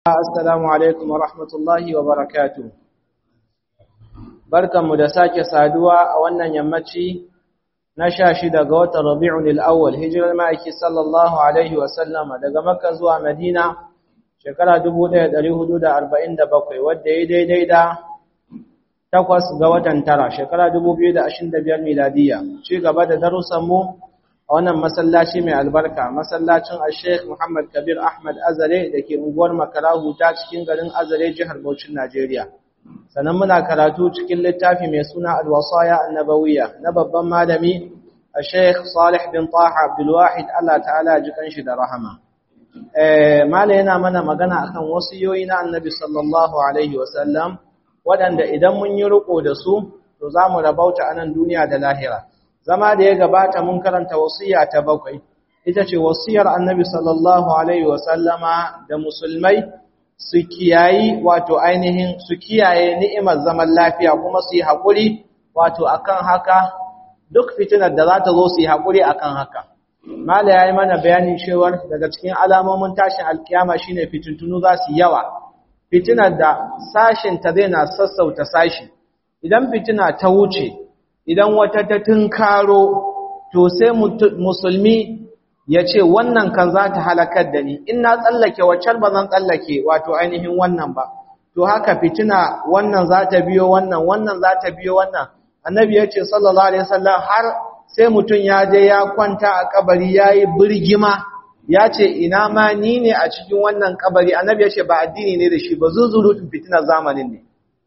Assalamu alaikum wa rahmatullahi wa barakatu. Barkanmu da sake saduwa a wannan yammaci na sha shida ga watan Rabi'un al'awwal, hijirar ma'aiki sallallahu Alaihi wasallama daga Makka zuwa Madina shekara 1447 wadda ya daidai da takwas ga watan tara shekara 2025 miladiya. Ci gaba da darussanmu a wannan masallaci mai albarka masallacin al-sheikh muhammad kabir ahmad azare da ke unguwar makarahu ta cikin garin azare jihar Bauchin najeriya sannan muna karatu cikin littafi mai suna al-wasaya annabawiyya na babban malami al-sheikh salih bin taha abdulwahid allah ta'ala ji kanshi da rahama eh mala yana mana magana akan wasiyoyi na annabi sallallahu alaihi wasallam waɗanda idan mun yi riko da su to za mu rabauta a nan duniya da lahira zama da ya gabata mun karanta wasiya ta bakwai ita ce wasiyar annabi sallallahu alaihi wasallama da musulmai su kiyayi wato ainihin su kiyaye ni'imar zaman lafiya kuma su yi haƙuri wato akan haka duk fitinar da za ta zo su yi haƙuri akan haka mala ya yi mana bayanin cewar daga cikin alamomin tashin alkiyama shine fitintunu za su yawa fitinar da sashin ta zai na sassauta sashi idan fitina ta wuce idan wata ta tunkaro to sai musulmi ya ce wannan kan za ta halakar da ni in na tsallake waccar ba zan tsallake wato ainihin wannan ba to haka fitina wannan za ta biyo wannan wannan za ta biyo wannan annabi ya ce sallallahu alaihi wasallam har sai mutum ya je ya kwanta a kabari ya yi birgima ya ce ina ma ni ne a cikin wannan kabari annabi ya ce ba addini ne da shi ba zuzurutun fitinar zamanin ne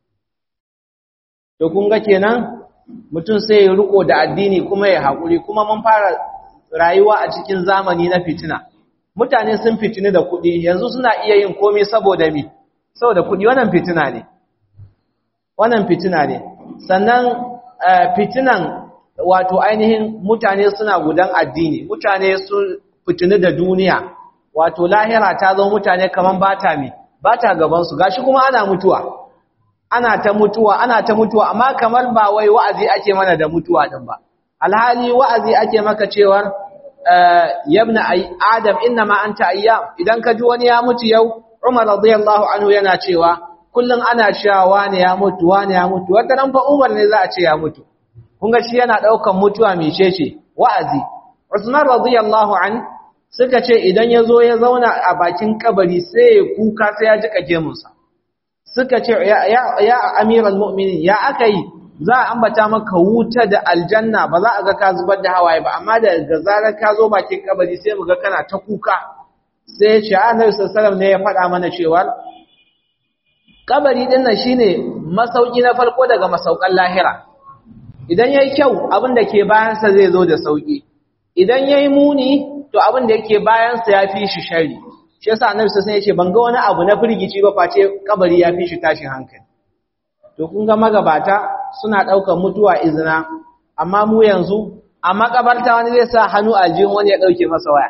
to kun ga kenan mutum sai ya riko da addini kuma ya haƙuri kuma mun fara rayuwa a cikin zamani na fitina mutane sun fitini da kuɗi yanzu suna iya yin komai saboda mi saboda kuɗi wannan fitina ne wannan fitina ne sannan fitinan wato ainihin mutane suna gudan addini mutane sun fitini da duniya wato lahira ta zo mutane kaman bata mi bata gabansu gashi kuma ana mutuwa ana ta mutuwa ana ta mutuwa amma kamar ba wai wa'azi ake mana da mutuwa din ba alhali wa'azi ake maka cewar yabna adam innama anta ayyam idan ka ji wani ya mutu yau Umar radiyallahu anhu yana cewa kullun ana cewa wani ya mutu wani ya mutu wata ran fa Umar ne za a ce ya mutu kun ga shi yana daukan mutuwa mecece wa'azi Usman radiyallahu an suka ce idan ya zo ya zauna a bakin kabari sai ya kuka sai ya jika gemunsa suka ce ya amiral mu'minin ya aka yi za a ambata maka wuta da aljanna ba za a ga ka zubar da hawaye ba amma da ga zarar ka zo bakin kabari sai mu ga kana ta kuka sai ya ce annabi sallallahu ne ya faɗa mana cewa kabari din nan shine masauki na farko daga masaukan lahira idan yayi kyau abin da ke bayan sa zai zo da sauki idan yayi muni to abin da yake bayan sa yafi shi shari shi yasa annabi sai ya ce ban ga wani abu na firgici ba face kabari ya fi shi tashin hankali to kun ga magabata suna daukar mutuwa izina amma mu yanzu a makabarta wani zai sa hannu a jin wani ya dauke masa waya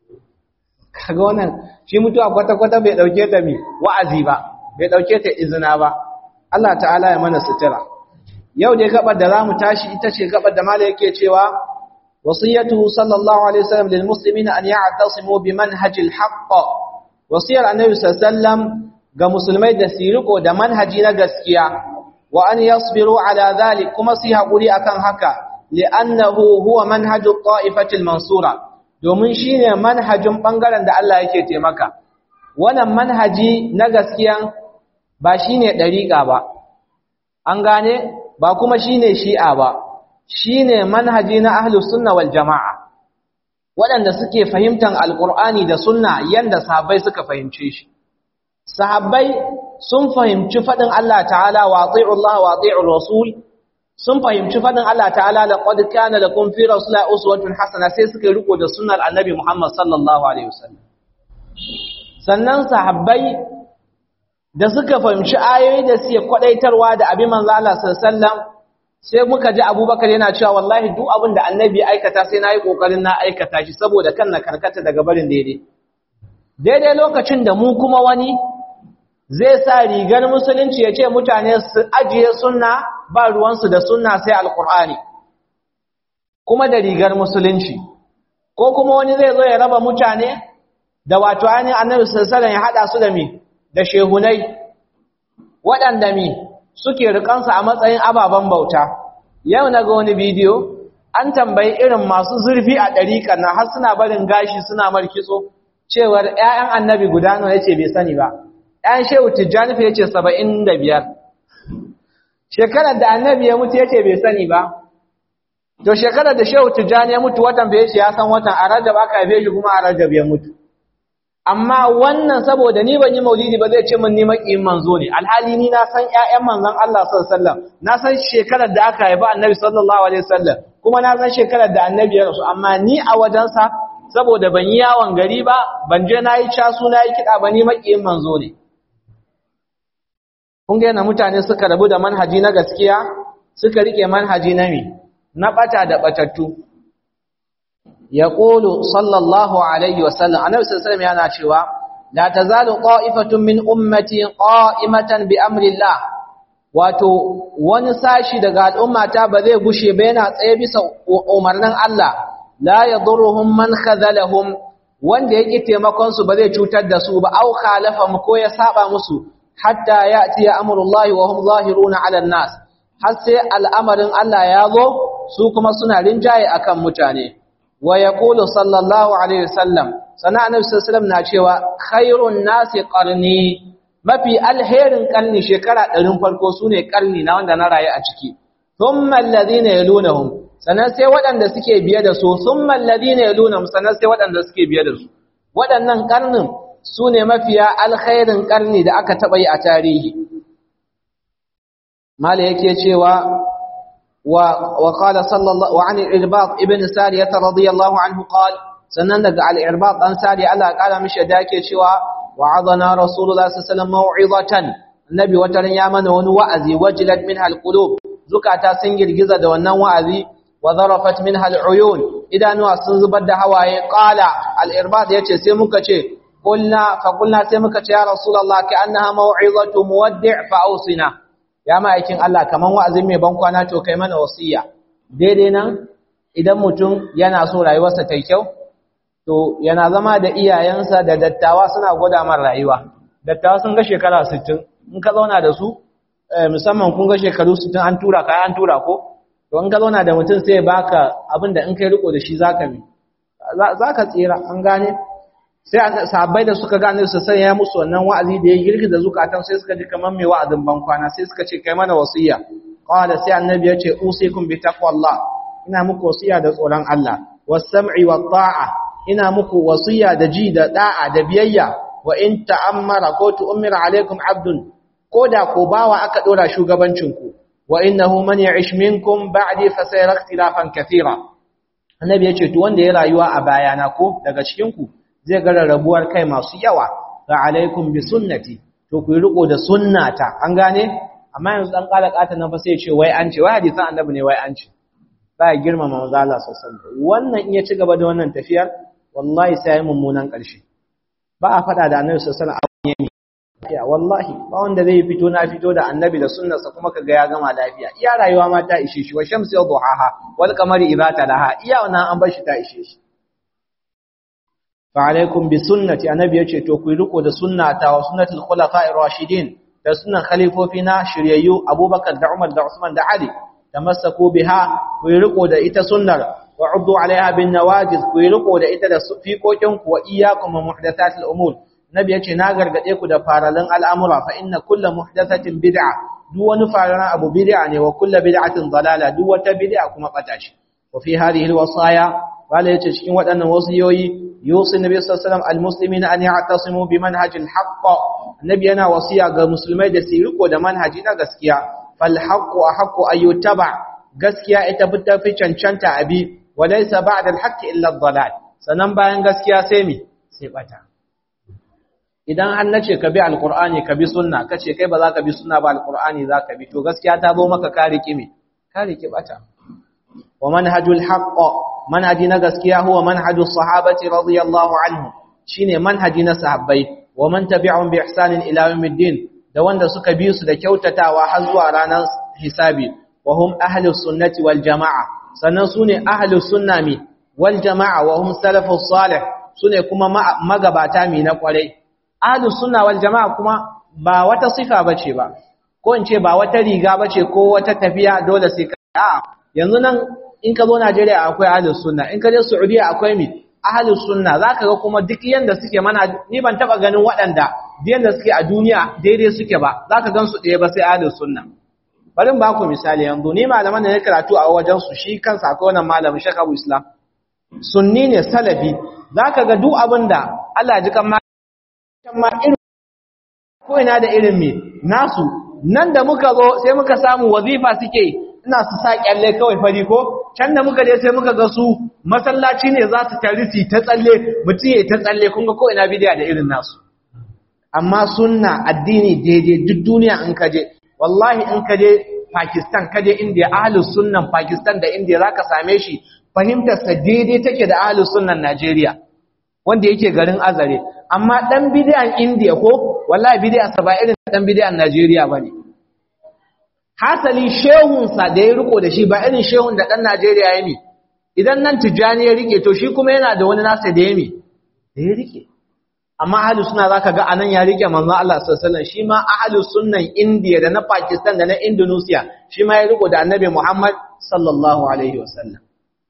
kaga wannan shi mutuwa kwata kwata bai dauke ta mi wa'azi ba bai dauke ta izina ba Allah ta'ala ya mana sutura yau dai gabar da zamu tashi ita ce gabar da malai yake cewa wasiyatu sallallahu alaihi wasallam lil muslimina an ya'tasimu bi manhajil haqq wasiyar annabi sallallahu ga musulmai da su riko da manhaji na gaskiya wa an yasbiru ala dhalik kuma su hakuri akan haka li'annahu huwa manhajut ta'ifatil mansura domin shine manhajin bangaren da Allah yake taimaka wannan manhaji na gaskiya ba shine dariqa ba an gane ba kuma shine shi'a ba shine manhaji na ahlus sunna wal jamaa waɗanda suke fahimtar alqur'ani da sunna yanda sahabbai suka fahimce shi sahabbai sun fahimci faɗin Allah ta'ala wa ati'u Allah wa ati'u rasul sun fahimci faɗin Allah ta'ala laqad kana lakum fi rasulillahi uswatun hasana sai suka riko da sunnar annabi Muhammad sallallahu alaihi wasallam sannan sahabbai da suka fahimci ayoyi da suke kwadaitarwa da abin manzo Allah sallallahu alaihi wasallam sai muka ji Abubakar yana cewa wallahi duk abin da annabi ya aikata sai nayi kokarin na aikata shi saboda kan na karkata daga barin daidai daidai lokacin da mu kuma wani zai sa rigar musulunci ya ce mutane su ajiye sunna ba ruwansu da sunna sai alkur'ani kuma da rigar musulunci ko kuma wani zai zo ya raba mutane da wato ainihin annabi sallallahu ya hada su da me da shehunai waɗanda mi suke rikansa a matsayin ababen bauta yau na ga wani bidiyo an tambayi irin masu zurfi a ɗariƙa na har suna barin gashi suna markitso cewar ‘ya'yan annabi guda nawa ya ce bai sani ba ‘ya'yan shehu tijjani fa ya ce saba'in da biyar shekarar da annabi ya mutu ya ce bai sani ba to shekarar da shehu tijjani ya mutu watan bai ce ya san watan a rajab aka haife shi kuma a rajab ya mutu amma wannan saboda ni ban yi maulidi ba zai ce min ni makiyin manzo ne alhali ni na san ƴaƴan manzon Allah sallallahu alaihi wasallam na san shekarar da aka haifa annabi sallallahu alaihi wasallam kuma na san shekarar da annabi ya rasu amma ni a wajensa saboda ban yi yawon gari ba ban je na yi casu na yi kiɗa ba ni makiyin manzo ne kun ga yana mutane suka rabu da manhaji na gaskiya suka rike manhaji na mi na bata da batattu yaqulu sallallahu alaihi wasallam annabi sallallahu alaihi yana cewa la tazalu qa'ifatun min ummati qa'imatan bi amrillah wato wani sashi daga al'ummata ba zai gushe ba yana tsaye bisa umarnin Allah la yadurruhum man khadhalahum wanda yake taimakon su ba zai cutar da su ba au khalafa ko ya saba musu hatta ya'ti amrullahi wa hum zahiruna 'ala an-nas har sai al'amarin Allah ya zo su kuma suna rinjaye akan mutane wa yaqulu sallallahu alaihi wasallam sana annabi sallallahu na cewa khairun nasi qarni mafi alherin karni shekara 100 farko sune karni na wanda na rayu a ciki thumma alladhina yalunhum sanan sai waɗanda suke biye da su thumma alladhina yalunhum sanan sai waɗanda suke biye da su waɗannan karnin sune mafiya alkhairin karni da aka taba yi a tarihi mala yake cewa وقال صلى الله وعن الإرباط ابن سارية رضي الله عنه قال سنن دغ الإرباط أن ساري الله قال مش داكي شوا وعظنا رسول الله صلى الله عليه وسلم موعظة النبي وترن يامن ون وعزي وجلت منها القلوب زكاتا سنجل جزا da wannan wa'azi wa zarafat minha al'uyun idanuwa sun zubar da hawaye qala al-irbad yace sai muka ce qulna fa qulna sai muka ce ya rasulullah ka annaha mau'izatu muwaddi' fa awsina ya ma'aikin Allah kaman wa'azin mai ban kwana to kai mana wasiya daidai nan idan mutum yana so rayuwarsa ta kyau to yana zama da iyayensa da dattawa suna gwada mar rayuwa dattawa sun ga shekara 60 in ka zauna da su musamman kun ga shekaru 60 an tura ka an tura ko to in ka zauna da mutum sai ya baka abin da in kai riko da shi zaka bi zaka tsira an gane sai sahabbai da suka gane su sai ya musu wannan wa'azi da ya girgiza zukatan sai suka ji kaman mai wa'azin bankwana sai suka ce kai mana wasiya qala sai annabi ya ce usikum bi taqwallah ina muku wasiya da tsoron Allah was-sam'i wat-ta'a ina muku wasiya da ji da da'a da biyayya wa in ta'ammara ko tu'mira alaikum abdun ko da ko bawa aka dora shugabancin ku wa innahu man ya'ish minkum ba'di fa sayara ikhtilafan kathira annabi ya ce to wanda ya rayuwa a bayana ko daga cikin ku zai ga rarrabuwar kai masu yawa fa alaikum bi sunnati to ku riko da sunnata an gane amma yanzu dan kala kata nan fa sai ce wai an ce wai hadisan annabi ne wai an ce ba ya girmama manzo Allah sallallahu wannan in ya ci gaba da wannan tafiyar wallahi sai ya mummunan karshe ba a fada da annabi sallallahu alaihi wasallam ya wallahi ba wanda zai fito na fito da annabi da sunnarsa kuma kaga ya gama lafiya iya rayuwa ma ta ishe shi wa shamsi wa duhaha wal qamari idza talaha iya wannan an bar shi ta ishe shi فعليكم بسنتي النبي yace to ku riko da sunnata wa sunnatul khulafa'ir rashidin da sunnan khalifofina shiryayyu Abubakar da Umar da Usman da Ali tamassaku biha ku riko da ita sunnar wa uddu alaiha bin nawajiz ku riko da ita da fiqokin ku wa iyyakum muhdathatil umur nabi yace na gargade ku da faralan al'amura fa inna kullu muhdathatin bid'a duk wani faralan abu bid'a ne wa kullu bid'atin dalala duk wata bid'a kuma bata shi wa fi hadhihi alwasaya wala yace cikin waɗannan wasiyoyi يوصي النبي صلى الله عليه وسلم المسلمين أن يعتصموا بمنهج الحق النبي أنا وصية مسلمي da su riko da manhaji na gaskiya fal haqqu ahqqu ay yuttaba gaskiya ita fita fi cancanta abi walaysa ba'da al haqqi illa ad-dalal sanan bayan gaskiya sai mi sai bata idan an nace ka bi alqur'ani ka bi sunna kace kai ba za ka bi sunna ba alqur'ani za ka bi to gaskiya ta zo maka ka riki me ka riki bata wa manhajul haqq manhaji na gaskiya huwa manhajus sahabati radiyallahu anhu shine manhaji na sahabbai wa man tabi'ahum bi ihsanin ila yawmiddin da wanda suka bi su da kyautatawa har zuwa ranar hisabi wa hum ahlus sunnati wal jamaa sannan sune ahlus sunna mi wal jamaa wa hum salafus salih sune kuma magabata mi na kwarai ahlus sunna wal jama'a kuma ba wata sifa bace ba ko in ce ba wata riga bace ko wata tafiya dole sai ka a yanzu nan in ka zo Najeriya akwai ahlus sunna in ka je Saudiya akwai mi ahlus sunna zaka ga kuma duk yanda suke mana ni ban taba ganin waɗanda yanda suke a duniya daidai suke ba zaka gan su ɗaya ba sai ahlus sunna bari ba ku misali yanzu ni malaman da ne karatu a wajen su shi kansa akwai wannan malamin Sheikh Abu Islam sunni ne salafi zaka ga duk abinda Allah ya ji kan ma irin ko ina da irin me nasu nan da muka zo sai muka samu wazifa suke ina su sa kyalle kawai fari ko can da muka je sai muka ga su masallaci ne za su tari su ta tsalle mutum ya ta tsalle kun ga ko ina bidiya da irin nasu amma sunna addini daidai duk duniya in ka je wallahi in ka je Pakistan ka je India ahlus sunnan Pakistan da India zaka same shi fahimtar sa daidai take da ahlus sunnan Najeriya wanda yake garin Azare amma dan bidiyan India ko wallahi bidiya sa ba irin dan bidiyan Najeriya bane hasali shehunsa da ya riko da shi ba irin shehun da ɗan Najeriya ya mi idan nan tijjani ya rike to shi kuma yana da wani nasa da ya mi da ya rike amma ahalus suna za ka ga anan ya rike manzon Allah sallallahu shi ma ahalus sunnan India da na Pakistan da na Indonesia shi ma ya riko da annabi Muhammad sallallahu alaihi wasallam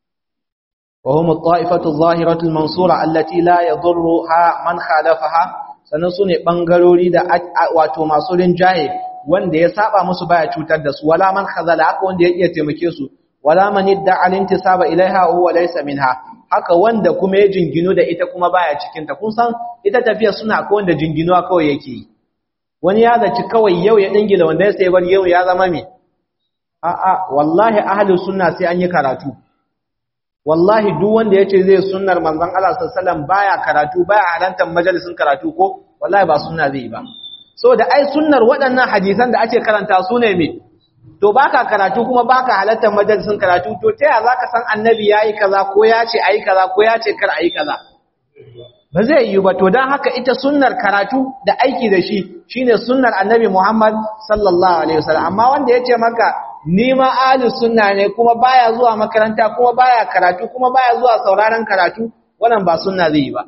wa hum at-ta'ifatu adh-dhahiratu al-mansura allati la yadhurruha man khalafaha sannan sune bangarori da wato masu rinjaye wanda ya saba musu baya cutar da su wala man khazala haka wanda ya iya taimake su wala man idda al-intisaba ilaiha huwa laysa minha haka wanda kuma ya jingino da ita kuma baya cikin ta kun san ita tafiya suna ko wanda jinginuwa kawai yake yi wani ya zaci kawai yau ya dingila wanda ya sai bar yau ya zama me a a wallahi ahlus sunna sai an yi karatu wallahi duk wanda yace zai sunnar manzon Allah sallallahu alaihi wasallam baya karatu baya halantar majalisin karatu ko wallahi ba sunna zai yi ba so da ai sunnar waɗannan hadisan da ake karanta su ne me to baka karatu kuma baka halartar majalisin karatu to ta yaya zaka san annabi yayi kaza ko ya ce ayi kaza ko ya ce kar ayi kaza ba zai yi ba to dan haka ita sunnar karatu da aiki da shi shine sunnar annabi Muhammad sallallahu alaihi wasallam amma wanda yace maka ni ma ahli sunna ne kuma baya zuwa makaranta kuma baya karatu kuma baya zuwa sauraron karatu wannan ba sunna zai yi ba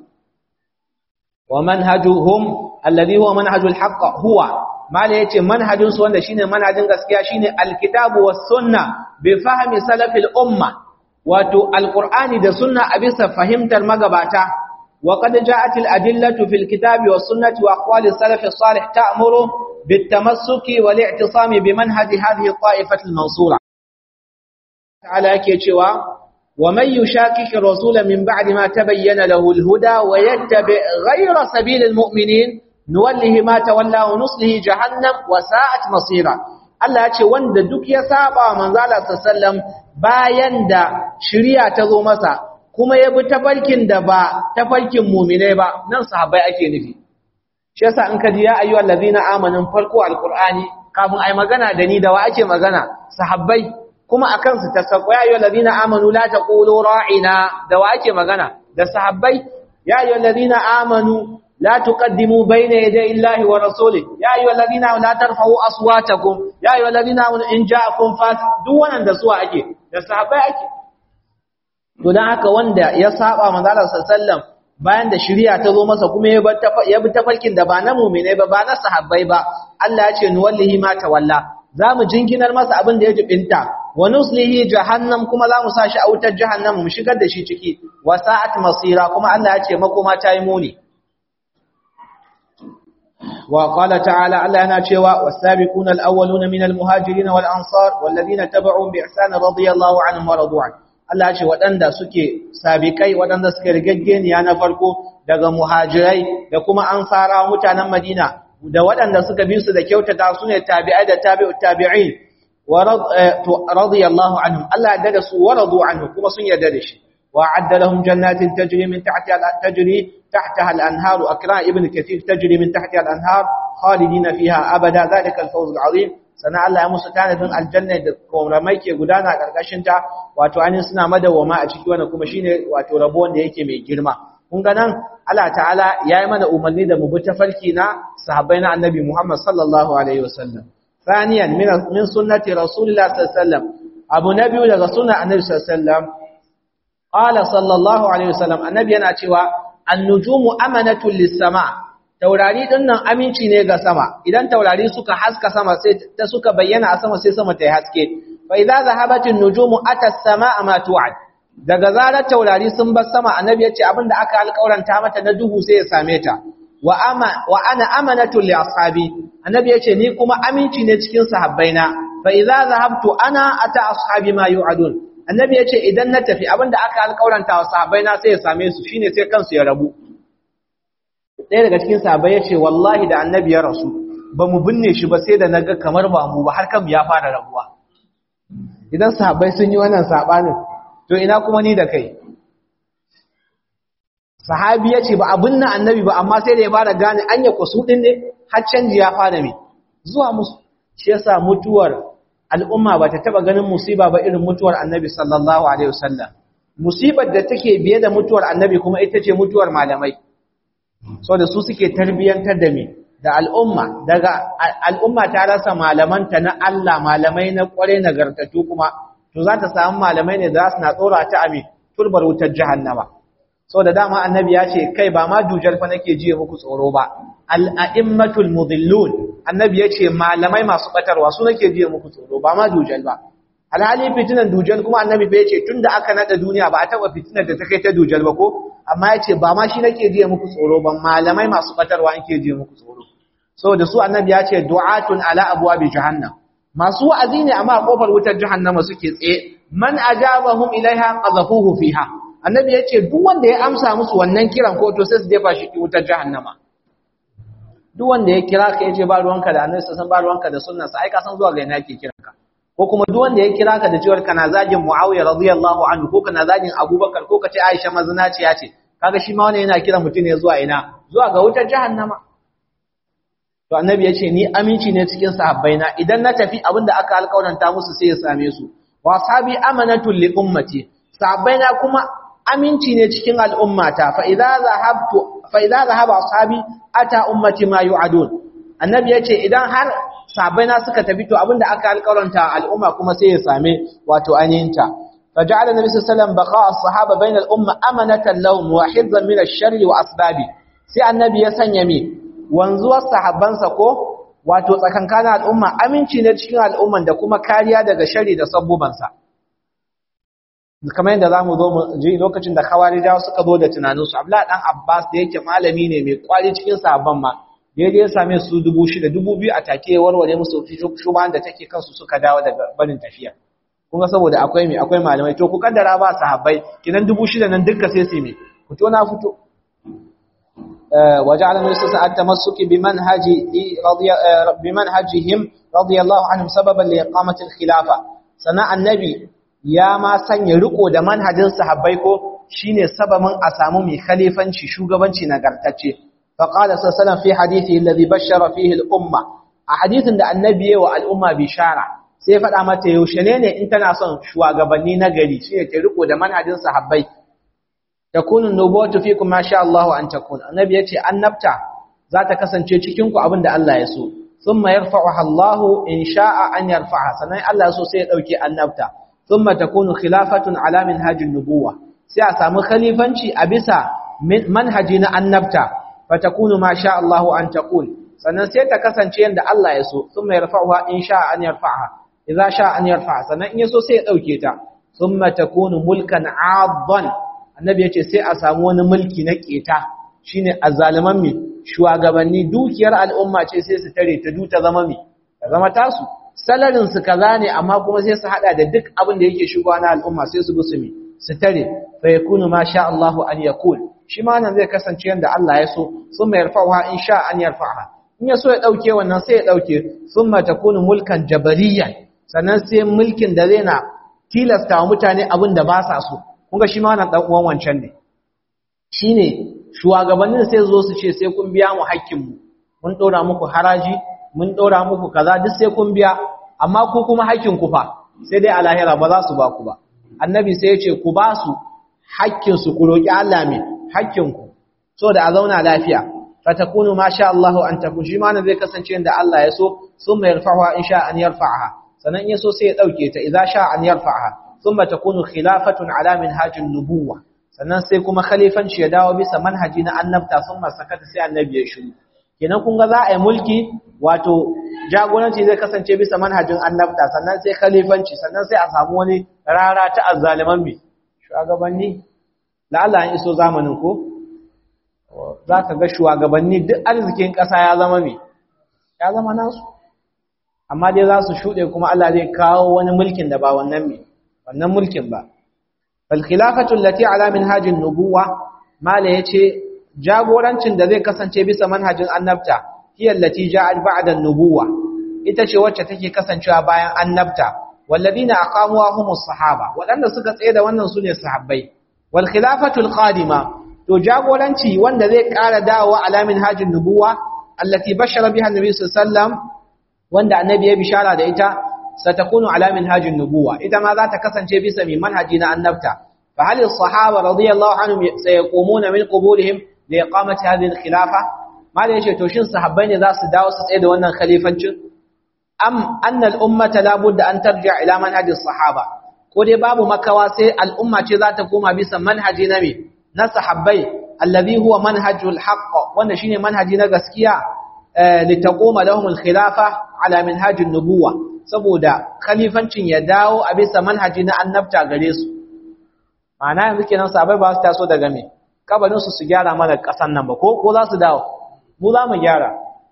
wa manhajuhum alladhi huwa manhajul haqq huwa mala yace manhajin su wanda shine manhajin gaskiya shine alkitabu was sunna bi fahmi salafil umma wato alqur'ani da sunna a bisa fahimtar magabata wa qad ja'at al adillatu fil kitabi was sunnati wa aqwali salaf salih ta'muru bit tamassuki wal i'tisami bi manhaji hadhihi ta'ifati al mansura ta'ala yake cewa ومن يشاكك الرسول من بعد ما تبين له الهدى ويتبع غير سبيل المؤمنين نوله ما تولى ونصله جهنم وساءت مصيرا Allah ya ce wanda duk ya saba manzo Allah sallam bayan da shari'a ta zo masa kuma ya bi tafarkin da ba tafarkin mu'minai ba nan sahabbai ake nufi shi yasa in ka ji ya ayyuhal ladina amanu farko alqur'ani kafin ai magana da ni da wa ake magana sahabbai kuma a kansu ta sako ya yi lalazina amanu la ta ƙulo ra'ina da wa ake magana da sahabbai ya yi lalazina amanu la tuqaddimu bayna yaday illahi wa rasuli ya yi lalazina la tarfa'u aswatakum ya yi lalazina in ja'akum fas duk wannan da suwa ake da sahabbai ake to dan haka wanda ya saba manzo Allah sallallahu bayan da shari'a ta zo masa kuma ya bi tafarkin da ba na mu'mine ba ba na sahabbai ba Allah ya ce nuwallihi ma tawalla za mu jinkinar masa abin da ya jibinta wa nuslihi jahannam kuma za mu sa shi a wutar jahannam mu shigar da shi ciki wa sa'at masira kuma Allah ya ce makoma ta yi muni wa qala ta'ala Allah yana cewa was-sabiquna al-awwaluna min al-muhajirin wal-ansar wal-ladina tabi'u bi ihsan radiyallahu anhum wa radu an Allah ya ce waɗanda suke sabikai waɗanda suke rigaggeniya na farko daga muhajirai da kuma ansara mutanen Madina da waɗanda suka bi su da kyautata su ne tabi'ai da tabi'ut tabi'in wa radiyallahu anhum Allah ya da su wa radu anhu kuma sun yarda da shi wa adda lahum jannatin tajri min tahtiha tajri tahtaha al-anhar akra ibn kathir tajri min tahtiha al-anhar khalidina fiha abada dhalika al-fawz al-azim sana Allah ya musu tanadin aljanna da koramai ke gudana karkashin ta wato anin suna madawama a ciki wannan kuma shine wato rabo wanda yake mai girma kun ga nan Allah ta'ala ya yi mana umarni da mu bi tafarki na sahabbai na annabi Muhammad sallallahu alaihi wasallam thaniyan min sunnati rasulillah sallallahu alaihi wasallam abu nabiyu daga sunnar annabi sallallahu alaihi wasallam qala sallallahu alaihi wasallam annabi yana cewa an-nujumu amanatun lis-sama taurari din nan aminci ne ga sama idan taurari suka haska sama sai ta suka bayyana a sama sai sama ta yi haske fa idza zahabatin nujumu ata as-samaa ma tu'ad daga zarar taurari sun bar sama annabi yace abinda aka alƙauranta mata na duhu sai ya same ta wa ama wa ana amanatu li ashabi annabi yace ni kuma aminci ne cikin sahabbaina fa idza zahabtu ana ata ashabi ma yu'adun annabi yace idan na tafi abinda aka alƙauranta wa sahabbaina sai ya same su shine sai kansu ya rabu ɗaya daga cikin sahabbai yace wallahi da annabi ya rasu ba mu binne shi ba sai da naga kamar ba mu ba har kan ya fara rabuwa idan sahabbai sun yi wannan sabanin to ina kuma ni da kai sahabi ya ce ba abin na annabi ba amma sai da ya fara gane an ya kwasu ɗin ne har canji ya fara mai zuwa musu shi yasa mutuwar al'umma ba ta taɓa ganin musiba ba irin mutuwar annabi sallallahu alaihi wasallam musibar da take biye da mutuwar annabi kuma ita ce mutuwar malamai so da su suke tarbiyyantar da me da al'umma daga al'umma ta rasa malamanta na Allah malamai na kware nagartatu kuma to za ta samu malamai ne da za su na tsora ta ame turbar wutar jahannama so da dama annabi ya ce kai ba ma dujal fa nake jiye muku tsoro ba al'a'immatul mudhillun annabi ya ce malamai masu batarwa su nake jiye muku tsoro ba ma dujal ba alhali fitinan dujal kuma annabi bai ce tunda aka nada duniya ba a taba fitinar da ta kai ta dujal ba ko amma ya ce ba ma shi nake jiye muku tsoro ba malamai masu batarwa nake jiye muku tsoro saboda su annabi ya ce du'atun ala abwabi jahannam masu wa'azi ne amma a kofar wutar jahannama suke tsaye man ajabahum ilaiha qazafuhu fiha annabi ya ce duk wanda ya amsa musu wannan kiran ko to sai su jefa shi wutar jahannama duk wanda ya kira ka yace ba ruwanka da annabi san ba ruwanka da sunna sai ka san zuwa ga ina yake kiran ka ko kuma duk wanda ya kira ka da cewa kana zagin Muawiya radiyallahu anhu ko kana zagin Abubakar ko kace Aisha mazinaciya ce kaga shi ma wannan yana kira mutum ne zuwa ina zuwa ga wutar jahannama to annabi yace ni aminci ne cikin sahabbaina idan na tafi abinda aka alƙawaranta musu sai ya same su wa sahabi amanatul li ummati sahabbaina kuma aminci ne cikin al'ummata fa idza zahabtu fa idza zahaba ashabi ata ummati ma yu'adun annabi yace idan har sahabbaina suka tafi to abinda aka alƙawaranta al'umma kuma sai ya same wato aninta فجعل النبي صلى الله عليه وسلم بقاء الصحابة بين الأمة أمنة لهم وحفظا من الشر وأسبابه سي النبي يسنيمي wanzuwar sahabbansa ko wato tsakankanin al'umma aminci ne cikin al'umman da kuma kariya daga shari da sabbubansa kamar yadda zamu zo mu ji lokacin da khawarijawa suka zo da tunaninsu abdullahi dan abbas da yake malami ne mai kwari cikin sahabban ma da ya same su dubu shida dubu biyu a take warware musu shubahan da take kansu suka dawo daga barin tafiya kun ga saboda akwai mai akwai malamai to ku kaddara ba sahabbai kinan dubu shida nan dukka sai su mai fito na fito وجعل النبي صلى الله عليه وسلم التمسك بمنهج رضي بمنهجهم رضي الله عنهم سببا لإقامة الخلافة سنة النبي يا ما sanya riko da manhajin sahabbai ko shine sababin a samu mai khalifanci shugabanci nagartacce fa qala sallallahu fi hadithi alladhi bashara fihi al-umma a hadithin da annabi yayi wa al-umma bishara sai faɗa mata yaushe ne ne in tana son shugabanni na gari shine ta riko da manhajin sahabbai takunu nubuwatu fikum ma sha Allah an takun annabi yace annabta za ta kasance cikin ku abinda Allah ya so thumma yarfa'uha Allah in sha'a an yarfa'ha sannan Allah ya so sai ya dauke annabta thumma takunu khilafatun ala minhajin nubuwa sai a samu khalifanci a bisa manhaji na annabta fatakunu ma sha Allah an takun sannan sai ta kasance yanda Allah ya so thumma yarfa'uha in sha'a an yarfa'ha idza sha'a an yarfa'ha sannan in ya so sai ya dauke ta thumma takunu mulkan 'addan annabi ya ce sai a samu wani mulki na keta shine azzaliman mi shugabanni dukiyar al'umma ce sai su tare ta duta zama mi ta zama tasu salarin su kaza ne amma kuma sai su hada da duk abin da yake shugaba na al'umma sai su bi mi su tare fa yakunu ma sha Allah an yakul shi ma nan zai kasance yanda Allah ya so thumma yarfa'uha in sha an yarfa'ha in ya so ya dauke wannan sai ya dauke thumma takunu mulkan jabariyan sannan sai mulkin da zai na tilasta wa mutane abin da ba sa so kunga shi ma wannan dan uwan wancan ne shine shugabannin sai zo su ce sai kun biya mu hakkin mu mun dora muku haraji mun dora muku kaza duk sai kun biya amma ku kuma hakkin ku fa sai dai a lahira ba za su ba ku ba annabi sai ya ce ku ba su hakkin su ku roki Allah me hakkin ku so da a zauna lafiya fatakunu ma sha Allah an takun shi ma zai kasance da Allah ya so summa yarfa'uha in sha an yarfa'aha sanan ya so sai ya dauke ta idza sha an yarfa'aha thumma takunu khilafatun ala minhajin nubuwa sannan sai kuma khalifanci ya dawo bisa manhaji na annabta thumma sakata sai annabi ya shiru kenan kun ga za a yi mulki wato jagoranci zai kasance bisa manhajin annabta sannan sai khalifanci sannan sai a samu wani rara ta azzaliman bi shugabanni la'alla an iso zamanin ko za ka ga shugabanni duk arzikin ƙasa ya zama me ya zama nasu amma dai za su shuɗe kuma Allah zai kawo wani mulkin da ba wannan me wannan mulkin ba fal khilafatu allati ala minhajin nubuwa mala yace jagorancin da zai kasance bisa manhajin annabta hiya allati ja'at ba'da an-nubuwa ita ce wacce take kasancewa bayan annabta walladina aqamuha humus sahaba wadanda suka tsaye da wannan sune sahabbai wal khilafatul qadima to jagoranci wanda zai ƙara dawowa ala minhajin nubuwa allati bashara biha annabi sallallahu alaihi wasallam wanda annabi ya bishara da ita satakunu ala minhajin nubuwa ita ma za ta kasance bisa mai manhaji na annabta fa hal as-sahaba radiyallahu anhum sayaqumuna min quburihim li iqamati hadhihi al-khilafa malai yace to shin sahabbai ne za su dawo su tsaye da wannan khalifancin am anna al-ummata la budda an tarji'a ila manhaji as-sahaba ko dai babu makawa sai al'umma ce za ta koma bisa manhaji na me na sahabbai alladhi huwa manhajul haqq wanda shine manhaji na gaskiya litaquma lahum al-khilafa ala minhajin nubuwa saboda khalifancin ya dawo a bisa manhaji na annabta gare su ma'ana yanzu kenan sahabbai ba su taso daga me kabarin su su gyara mana kasan nan ba ko ko za su dawo mu za mu gyara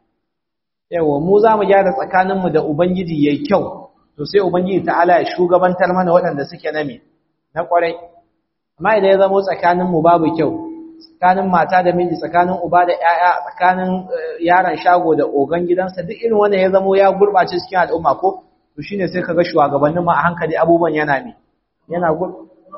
yawa mu za mu gyara tsakanin mu da ubangiji yayi kyau to sai ubangiji ta'ala ya shugabantar mana waɗanda suke na me na kwarai amma idan ya zama tsakanin mu babu kyau tsakanin mata da miji tsakanin uba da ƴaƴa tsakanin yaron shago da ogan gidansa duk irin wanda ya zamo ya gurbace cikin al'umma ko to shine sai kaga shugabannin ma a hankali abubuwan yana mi yana gur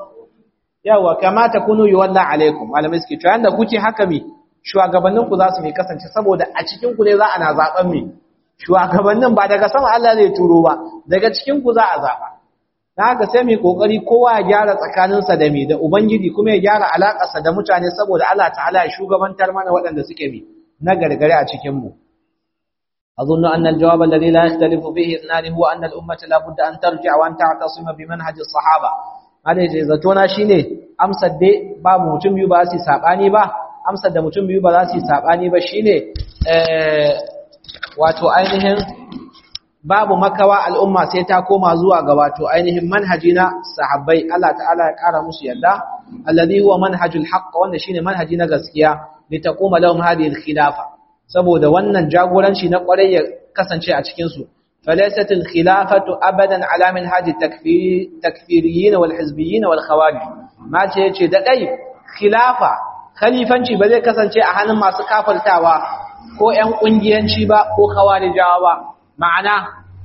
yawa kamata kunu yuwalla alaikum malamai suke cewa yanda kuke haka mi shugabannin ku za su mi kasance saboda a cikin ku ne za ana zaben mi shugabannin ba daga sama Allah zai turo ba daga cikin ku za a zaba na haka sai mai kokari kowa ya gyara tsakaninsa da mai da ubangiji kuma ya gyara alakarsa da mutane saboda Allah ta'ala ya shugabantar mana waɗanda suke bi na gargare a cikin mu أظن أن الجواب الذي لا يختلف فيه اثنان هو أن الأمة لا بد أن ترجع وأن تعتصم بمنهج الصحابة هذا جزتنا شيني أمسد دي باب متم يباسي ساباني با أمسد متم يباسي ساباني با شيني اه واتو أينهم babu makawa al'umma sai ta koma zuwa ga wato ainihin manhaji na sahabbai Allah ta'ala ya kara musu yadda alladhi huwa manhajul haqq wanda shine manhaji na gaskiya li taquma lahum hadhihi al-khilafa saboda wannan jagoranci na kwarai ya kasance a cikin su falaysat al-khilafatu abadan ala minhaj at-takfiriyyin wal hizbiyyin wal khawarij ma ce yace da dai khilafa khalifanci ba zai kasance a hannun masu kafirtawa ko ƴan kungiyanci ba ko khawarijawa ba ma'ana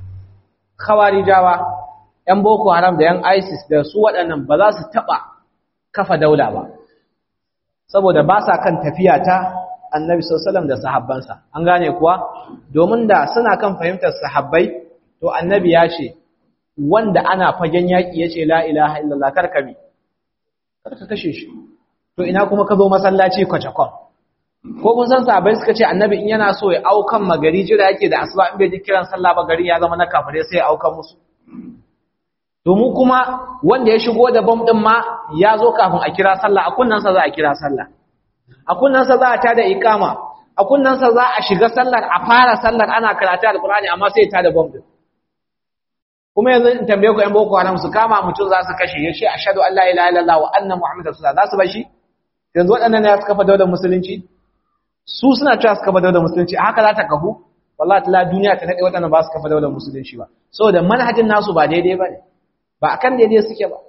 khawarijawa ‘yan boko haram da ‘yan isis da su waɗannan ba za su taɓa kafa daula ba saboda ba sa kan tafiya ta annabi sallam da sahabbansa an gane kuwa domin da suna kan fahimtar sahabbai to annabi ya ce wanda ana fagen yaƙi ya ce la ilaha illallah karkami karka kashe shi to ina kuma ka zo masallaci kwacakon ko kun san sahabbai suka ce annabi in yana so ya aukan magari jira yake da asuba in bai ji kiran sallah ba gari ya zama na kafire sai ya aukan musu to mu kuma wanda ya shigo da bom din ma ya zo kafin a kira sallah a kunnan sa za a kira sallah a kunnan sa za a tada iqama a kunnan sa za a shiga sallar a fara sallar ana karatu alqur'ani amma sai ya tada bom din kuma yanzu in tambaye ku yan boko haram su kama mutum za su kashe ya ce ashhadu an la ilaha illallah wa anna muhammadar rasulullah za su bar shi yanzu waɗannan ne suka fa daular musulunci su suna cewa su kafa daular musulunci a haka za ta kafu wallahi ta duniya ta nade waɗannan ba su kafa daular musulunci ba saboda manhajin nasu ba daidai ba ne ba akan daidai suke ba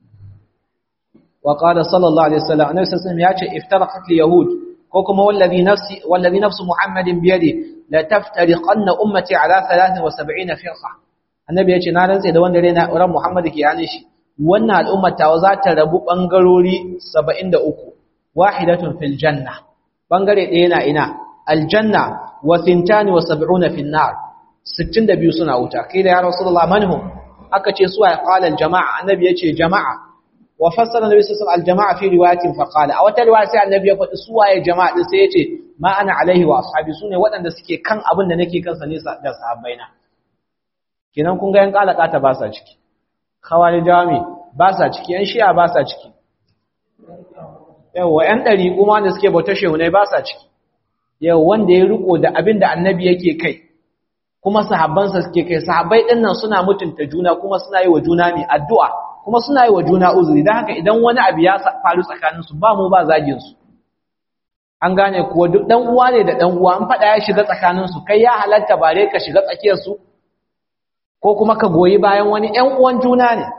wa qala sallallahu alaihi wasallam annabi sallallahu alaihi wasallam ya ce iftaraqat yahud ko kuma wallazi nafsi wallazi nafsu muhammadin bi yadi la taftariqanna ummati ala 73 firqa annabi ya ce na rantse da wanda ran muhammad ke yanin shi wannan al'ummar tawa za ta rabu bangarori 73 wahidatun fil janna bangare ɗaya na ina aljanna wa thintani wa sab'una fi nar 62 suna wuta kai da ya rasulullah manhum aka ce suwa qala aljamaa annabi yace jama'a wa fassara nabi sallallahu alaihi aljamaa fi riwayatin fa qala a wata riwaya sai annabi ya faɗi suwaye jama'a din sai yace ma ana alaihi wa ashabi sune waɗanda suke kan abin da nake kansa ne da sahabbaina kinan kun ga yan kalaka ta ba sa ciki khawarijawa ba sa ciki yan shi'a ba sa ciki yawa ‘yan ɗari kuma da suke bauta shehunai ba sa ciki yau wanda ya riko da abin da annabi yake kai kuma sahabbansa suke kai sahabbai din nan suna mutunta juna kuma suna yi wa juna mai addu'a kuma suna yi wa juna uzuri don haka idan wani abu ya faru tsakaninsu ba mu ba zagin su an gane kuwa duk dan uwa ne da dan uwa an faɗa ya shiga tsakaninsu kai ya halatta bare ka shiga tsakiyarsu ko kuma ka goyi bayan wani ƴan uwan juna ne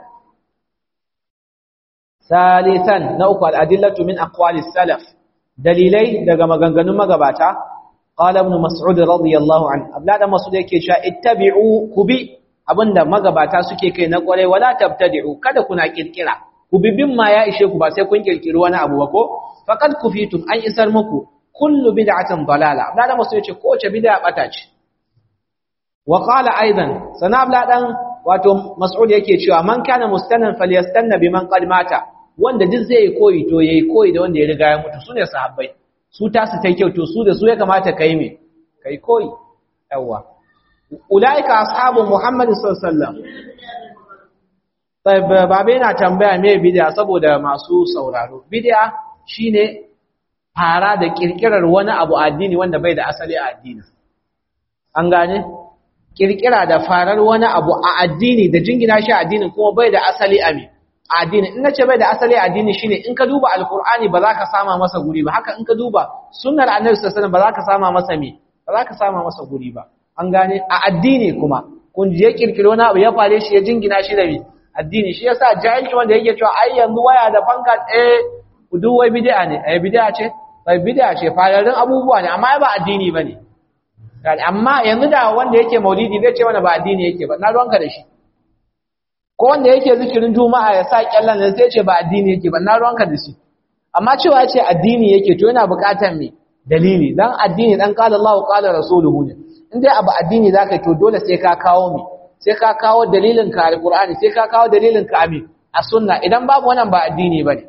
salisan na uku al'adillatu min aqwalis salaf dalilai daga maganganun magabata qala ibn mas'ud radiyallahu anhu abla da mas'ud yake cewa ittabi'u kubi abinda magabata suke kai na kware wala tabtadi'u kada kuna kirkira ku bibin ma ya ishe ku ba sai kun kirkiri wani abu ba ko faqad kufitum an isar muku kullu bid'atin dalala abla da mas'ud yace ko ce bid'a bata ce wa qala aidan sana abla dan wato mas'ud yake cewa man kana mustannan falyastanna biman qad mata wanda duk zai koyi to yayi koyi da wanda ya riga ya mutu sune sahabbai su ta su tai kyau to su da su ya kamata kai me kai koyi yawa ulaika ashabu muhammad sallallahu alaihi wasallam tayyib babe na tambaya me bid'a saboda masu sauraro bid'a shine fara da kirkirar wani abu addini wanda bai da asali a addini an gane kirkira da farar wani abu a addini da jingina shi a addinin kuma bai da asali a me addini in nace bai da asali a addini shine in ka duba alqur'ani ba za ka sama masa guri ba haka in ka duba sunnar annabi sallallahu alaihi wasallam ba za ka sama masa me ba za ka sama masa guri ba an gane a addini kuma kun je kirkiro wani abu ya fare shi ya jingina shi da me addini shi yasa jahilci wanda yake cewa ai yanzu waya da fanka eh duk wai bid'a ne eh bid'a ce bai bid'a ce fararrun abubuwa ne amma ba addini bane amma yanzu da wanda yake maulidi zai ce mana ba addini yake ba na ruwanka da shi ko wanda yake zikirin juma'a ya sa kyallan da zai ce ba addini yake ba na ruwanka da shi amma cewa ya ce addini yake to yana buƙatar me dalili dan addini dan qala Allahu qala rasuluhu ne in dai abu addini zaka to dole sai ka kawo me sai ka kawo dalilin ka alqur'ani sai ka kawo dalilin ka ami a sunna idan babu wannan ba addini bane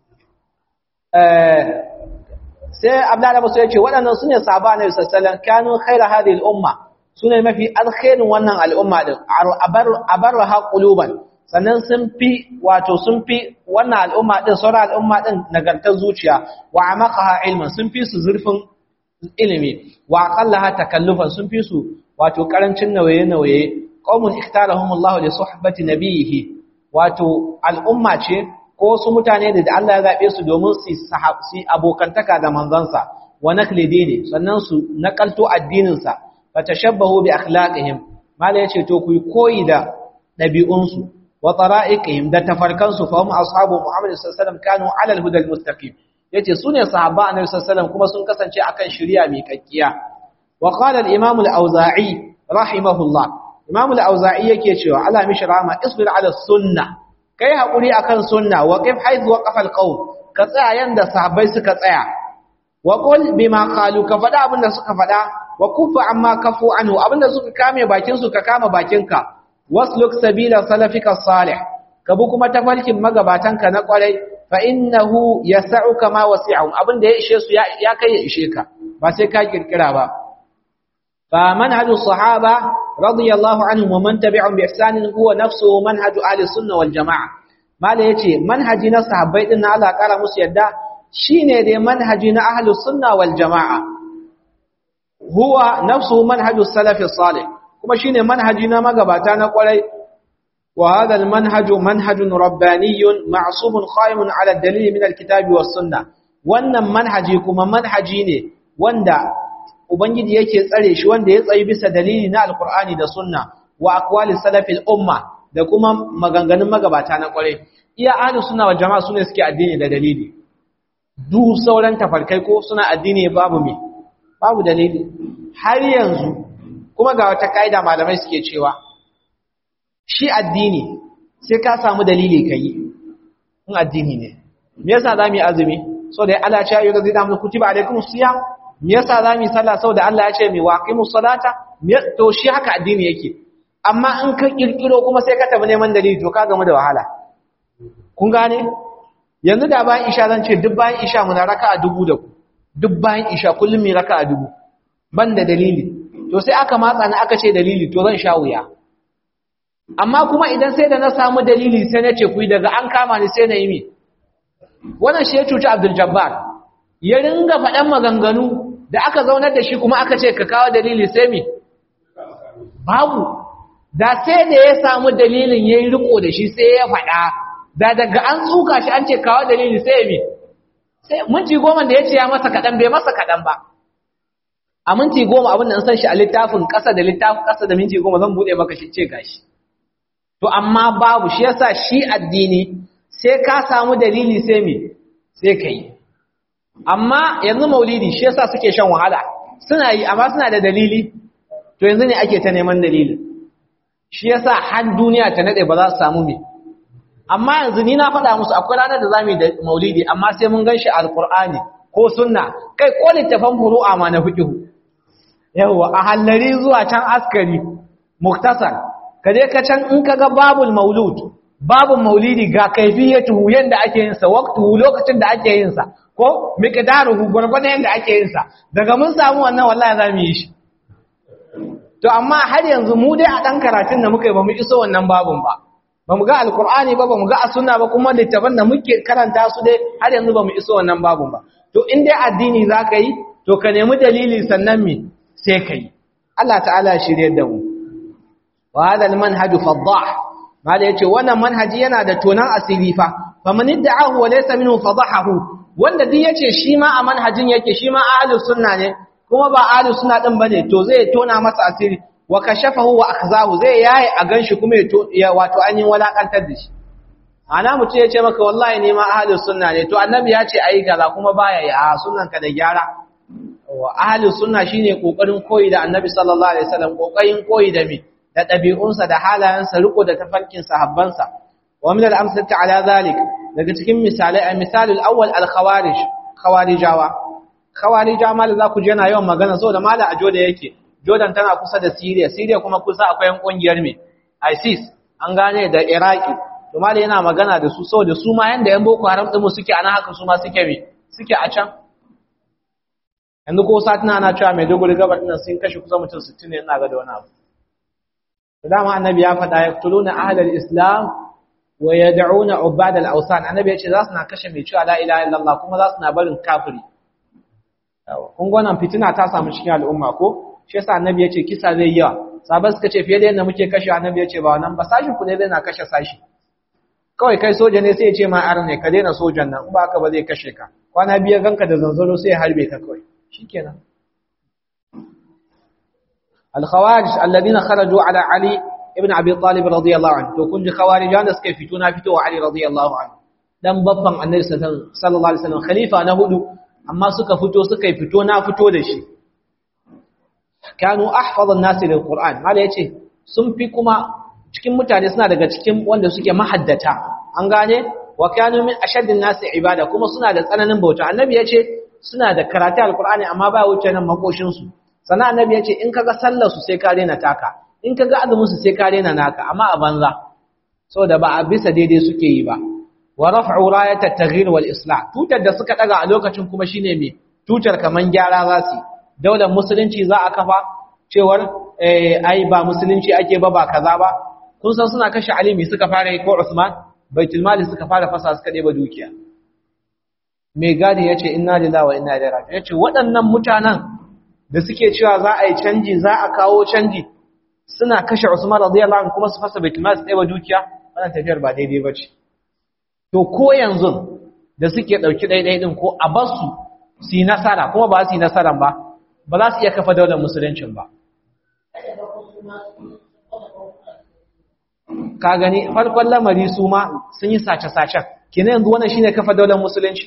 eh sai abdullahi musu yace waɗannan sune sahaba na sallallahu kanu khaira hadhihi al-umma sune mafi alkhairin wannan al'umma din abarraha quluban sannan sun fi wato sun fi wannan al'umma din sauran al'umma din nagartar zuciya wa amaqaha ilman sun fi su zurfin ilimi wa aqallaha takallufan sun fi su wato karancin nawaye nawaye qaumun ikhtarahumullahu li suhbati nabiyhi wato al'umma ce ko su mutane da Allah ya zaɓe su domin su abokantaka da manzansa wa nakli dini sannan su nakalto addininsa fa tashabbahu bi akhlaqihim mala yace to ku koyi da dabi'unsu wa tara'iqihim da tafarkansu fa hum ashabu muhammad sallallahu alaihi wasallam kanu ala al-huda al-mustaqim yace sune sahaba annabi sallallahu alaihi wasallam kuma sun kasance akan shari'a mai kakkiya wa qala al-imam al-auza'i rahimahullah imam al-auza'i yake cewa ala mishrama isbir ala sunnah kai haƙuri akan sunna wa qif haythu waqafa alqawm ka tsaya yanda sahabbai suka tsaya wa qul bima qalu ka faɗa abinda suka faɗa wa kufa amma kafu anhu abinda suka kame bakin su ka kama bakinka wasluk sabila salafika salih ka bi kuma tafarkin magabatanka na kwarai fa innahu yas'uka ma wasi'ahum abinda ya ishe su ya kai ya ishe ka ba sai ka kirkira ba fa manhaju sahaba radiyallahu anhum wa man tabi'ahum bi ihsan huwa nafsuhu manhaju ahli sunnah wal jamaa mala yace manhaji na sahabbai din Allah kara musu yadda shine dai manhaji na ahli sunnah wal jamaa huwa nafsuhu manhaju salaf salih kuma shine manhaji na magabata na kwarai wa hadha al manhaju manhajun rabbaniyyun ma'subun qa'imun ala dalil min al kitabi was sunnah wannan manhaji kuma manhaji ne wanda Ubangiji yake tsare shi wanda ya tsayi bisa dalili na Alkur'ani da Sunna wa aqwali salafil umma da kuma maganganun magabata na kware. Iya ahlus sunna wal jama'a sune suke addini da dalili. Duk sauran tafarkai ko suna addini babu me? Babu dalili. Har yanzu kuma ga wata kaida malamai suke cewa shi addini sai ka samu dalili kai. In addini ne. Me yasa zamu yi azumi? So da Allah ya ce ayyuka zai da kutiba alaikumus siyam me yasa zamu yi sallah saboda Allah ya ce mi waqimus salata to shi haka addini yake amma in ka kirkiro kuma sai ka tafi neman dalili to ka gamu da wahala kun gane yanzu da bayan isha zan ce duk bayan isha muna raka'a dubu da ku duk bayan isha kullum mi raka'a dubu ban da dalili to sai aka matsa ni aka ce dalili to zan sha wuya amma kuma idan sai da na samu dalili sai na ce ku daga an kama ni sai na yi mi wannan shi ya cuci Abdul Jabbar ya ringa faɗan maganganu da aka zaunar da shi kuma aka ce ka kawo dalili sai me babu da sai da ya samu dalilin yayi riko da shi sai ya faɗa da daga an tsuka shi an ce kawo dalili sai me sai minti goma da ya ce ya masa kaɗan bai masa kaɗan ba a minti goma abin da an san shi a littafin ƙasa da littafin ƙasa da minti goma zan buɗe maka shi ce gashi to amma babu shi yasa shi addini sai ka samu dalili sai me sai ka yi amma yanzu maulidi shi yasa suke shan wahala suna yi amma suna da dalili to yanzu ne ake ta neman dalili shi yasa har duniya ta nade ba za su samu me amma yanzu ni na faɗa musu akwai ranar da zamu yi da maulidi amma sai mun ganshi alqur'ani ko sunna kai ko littafan furu'a ma na fiqh yawa a hallari zuwa can askari muktasar kaje ka can in kaga babul maulud babun maulidi ga kaifiyatuhu yanda ake yin sa waqtuhu lokacin da ake yin sa ko miqdaruhu gurgurdan yanda ake yin sa daga mun samu wannan wallahi zamu yi shi to amma har yanzu mu dai a dan karatun da muka yi bamu iso wannan babun ba bamu ga alqur'ani ba bamu ga sunna ba kuma littafan da muke karanta su dai har yanzu bamu iso wannan babun ba to in dai addini zaka yi to ka nemi dalili sannan me sai kai Allah ta'ala shirye da mu wa hada almanhaj fadah mala yace wannan manhaji yana da tonan asiri fa faman idda'ahu wa laysa minhu fadahahu wanda duk yace shi ma a manhajin yake shi ma ahlus sunna ne kuma ba ahlus sunna din bane to zai tona masa asiri wa kashafahu wa akhzahu zai yayi a ganshi kuma ya wato an yi walakantar da shi ana mutum yace maka wallahi ne ma ahlus sunna ne to annabi ya ce ayi kaza kuma baya yi a sunnan ka da gyara wa ahlus sunna shine kokarin koyi da annabi sallallahu alaihi wasallam kokarin koyi da mi da ɗabi'unsa da halayensa riko da tafarkin sahabbansa wa min al-amsalati ala zalik daga cikin misalai a misalul awwal al-khawarij khawarijawa khawarija mal za ku je na yawan magana saboda mala a joda yake jordan tana kusa da syria syria kuma kusa akwai yan kungiyar me isis an gane da iraki to mala yana magana da su saboda su ma yanda yan boko haram din suke ana haka su ma suke me suke a can yanzu ko satina ana cewa mai dogori gabar din sun kashe kusa mutum 60 ne ina ga da wani abu dama annabi ya faɗa yaqtuluna ahlal islam wa yad'una ubad al-awsan annabi ya ce za su na kashe mai cewa la ilaha illallah kuma za su na barin kafiri kun ga wannan fitina ta samu cikin al'umma ko shi yasa annabi ya ce kisa zai yawa sahabbai suka ce fiye da yadda muke kashe annabi ya ce ba wannan ba sashi ku ne zai na kashe sashi kawai kai soja ne sai ya ce ma ar ne ka daina sojan nan in ba haka ba zai kashe ka kwana biyar ganka da zanzaro sai ya harbe ka kawai shikenan الخوارج الذين خرجوا على علي ابن ابي طالب رضي الله عنه to kun ji khawarijan da suka fito na fito wa Ali radiyallahu anhu dan babban annabi sallallahu alaihi wasallam khalifa na hudu amma suka fito suka fito na fito da shi kanu ahfazan nasi lil qur'an mala yace sun fi kuma cikin mutane suna daga cikin wanda suke mahaddata an gane wa kanu min ashaddin nasi ibada kuma suna da tsananin bauta annabi yace suna da karatu alqur'ani amma ba wuce nan makoshin su sana annabi ya ce in kaga sallar su sai ka rena taka in kaga azumin su sai ka rena naka amma a banza saboda ba a bisa daidai suke yi ba wa raf'u rayat at-taghyir wal islah tutar da suka daga a lokacin kuma shine me tutar kaman gyara za su daular musulunci za a kafa cewar eh ai ba musulunci ake ba ba kaza ba kun san suna kashe alimi suka fara yi ko Usman baitul mali suka fara fasa suka ɗeba dukiya mai gadi yace inna lillahi wa inna ilaihi raji'un yace waɗannan mutanen da suke cewa za a yi canji za a kawo canji suna kashe Usman radiyallahu anhu kuma su fasa baitul mal su ɗeba dukiya wannan tafiyar ba daidai bace to ko yanzu da suke dauki daidai din ko a bar su su yi nasara kuma ba su yi nasaran ba ba za su iya kafa daular musuluncin ba ka gani farkon lamari su ma sun yi sace-sacen kenan yanzu wannan shine kafa daular musulunci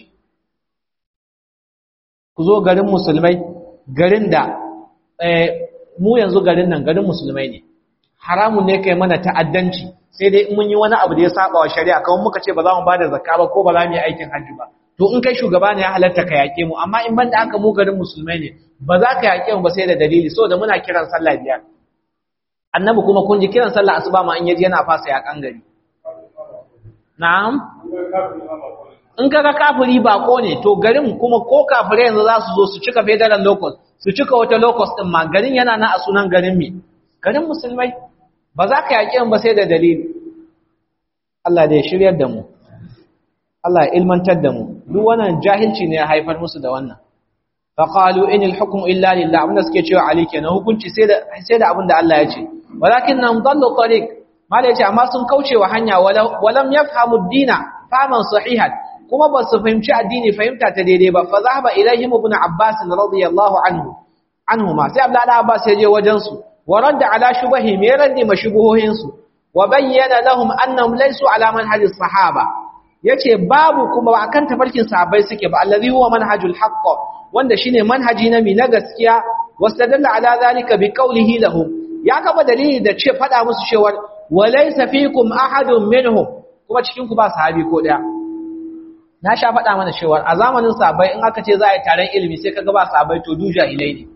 ku zo garin musulmai garin da mu yanzu garin nan garin musulmai ne haramun ne kai mana ta'addanci sai dai in mun yi wani abu da ya saba wa shari'a kawai muka ce ba za mu ba da zakka ba ko ba za mu yi aikin hajji ba to in kai shugaba ne ya halatta ka yaƙe mu amma in banda aka mu garin musulmai ne ba za ka yaƙe mu ba sai da dalili saboda muna kiran sallah biyar annabi kuma kun ji kiran sallah asuba ma in yaji yana fasa yaƙan gari na'am in kaga kafiri bako ne to garin kuma ko kafirai yanzu za su zo su cika federal locus su cika wata locus din ma garin yana na a sunan garin mi garin musulmai ba za ka yaƙi ba sai da dalili Allah da ya shiryar da mu Allah ya ilmantar da mu duk wannan jahilci ne ya haifar musu da wannan fa qalu inil hukmu illa lillah abinda suke cewa ali kenan hukunci sai da sai da abinda Allah ya ce walakin nam dallu tariq mala yace amma sun kauce wa hanya walam yafhamu ad-dina faman sahihan kuma ba su fahimci addini fahimta ta daidai ba fa zahaba ilaihim ibn abbas radiyallahu anhu anhuma sai abdullahi abbas ya je wajen su wa radda ala shubahi me raddi mashubuhohin su wa bayyana lahum annahum laysu ala manhaji sahaba yace babu kuma ba akan tafarkin sahabbai suke ba allazi huwa manhajul haqq wanda shine manhaji na mi na gaskiya wastadalla ala zalika bi qawlihi lahum ya kafa dalili da ce fada musu cewa walaysa fikum ahadun minhum kuma cikin ku ba sahabi ko daya na sha faɗa mana cewa a zamanin sahabbai in aka ce za a yi taron ilimi sai kaga ba sahabbai to du jahilai ne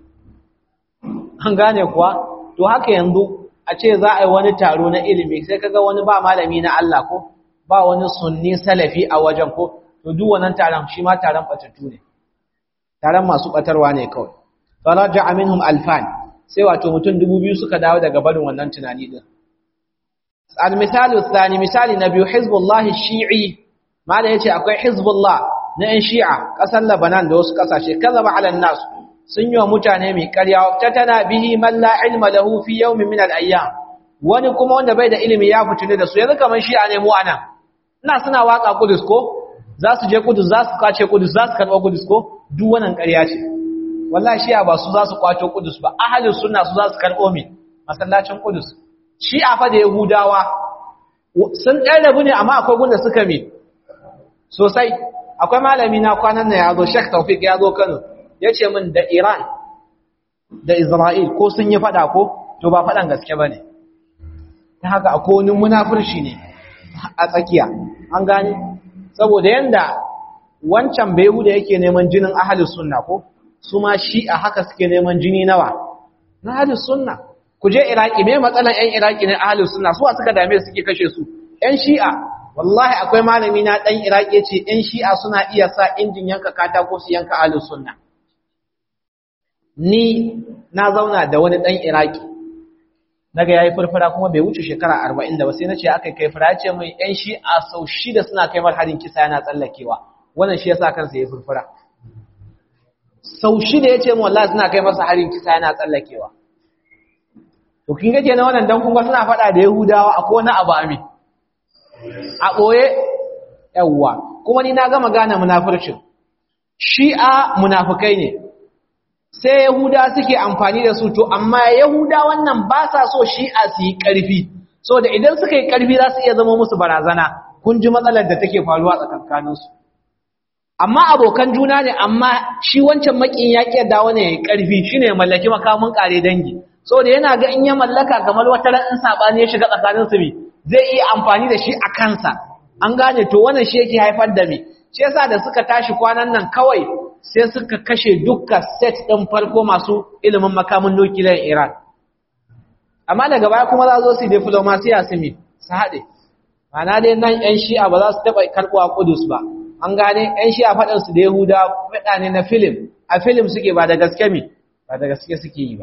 an gane kuwa to haka yanzu a ce za a yi wani taro na ilimi sai kaga wani ba malami na Allah ko ba wani sunni salafi a wajen ko to duk wannan taron shi ma taron batattu ne taron masu batarwa ne kawai faraja minhum alfan sai wato mutum dubu biyu suka dawo daga barin wannan tunani din al-misalu thani misali na biyu hizbullah shi'i mala yace akwai hizbullah na yan shi'a kasar Lebanon da wasu kasashe kazaba ala nas sun yi wa mutane mai ƙarya ta tana bihi man la ilma lahu fi yawmin min al-ayyam wani kuma wanda bai da ilimi ya fitune da su yanzu kaman shi'a ne mu anan ina suna waka kudus ko za su je kudus za su kace kudus za su karɓa kudus ko duk wannan ƙarya ce wallahi shi'a ba su za su kwato kudus ba ahalus sunna su za su karɓo mi masallacin kudus shi'a fa da yahudawa sun ɗan rabu ne amma akwai gunda suka mi sosai akwai malami na kwanan nan ya zo Sheikh Tawfiq ya zo Kano ya ce min da Iran da Isra'il ko sun yi fada ko to ba fadan gaske bane ta haka akwai wani munafurci ne a tsakiya an gane saboda yanda wancan da yake neman jinin ahlus sunna ko su ma shi'a haka suke neman jini nawa na ahlus sunna ku je Iraki me matsalan ƴan Iraki ne ahlus sunna su suka dame suke kashe su ƴan shi'a wallahi akwai malami na dan Iraki yace ɗan Shi'a suna iya sa injin yanka katako su yanka ahlus sunna ni na zauna da wani dan Iraki naga yayi furfura kuma bai wuce shekara 40 da ba sai nace akai kai fura yace mai ɗan Shi'a sau shida suna kai mar hadin kisa yana tsallakewa wannan shi yasa kansa yayi furfura sau shida yace mu wallahi suna kai masa hadin kisa yana tsallakewa to kin ga kenan wannan dan kun ga suna faɗa da Yahudawa akwai wani abu amin a ɓoye yawwa kuma ni na gama gane munafurcin shi'a munafukai ne sai yahuda suke amfani da su to amma yahuda wannan ba sa so shi'a su yi ƙarfi so da idan suka yi ƙarfi za su iya zama musu barazana kun ji matsalar da take faruwa tsakankaninsu amma abokan juna ne amma shi wancan makin ya ƙi dawo ne ya yi ƙarfi shi ne mallaki makamin ƙare dangi so da yana ga in ya mallaka kamar wata ran in saɓani ya shiga tsakaninsu ne zai iya amfani da shi a kansa an gane to wannan shi yake haifar da me shi yasa da suka tashi kwanan nan kawai sai suka kashe dukkan set ɗin farko masu ilimin makamin nukiliyar Iran amma daga baya kuma za zo su diplomasiya su mi su haɗe mana dai nan ƴan shi'a ba za su taɓa karɓuwa Kudus ba an gane ƴan shi'a faɗin su da Yahuda faɗa ne na filim a filim suke ba da gaske mi ba da gaske suke yi ba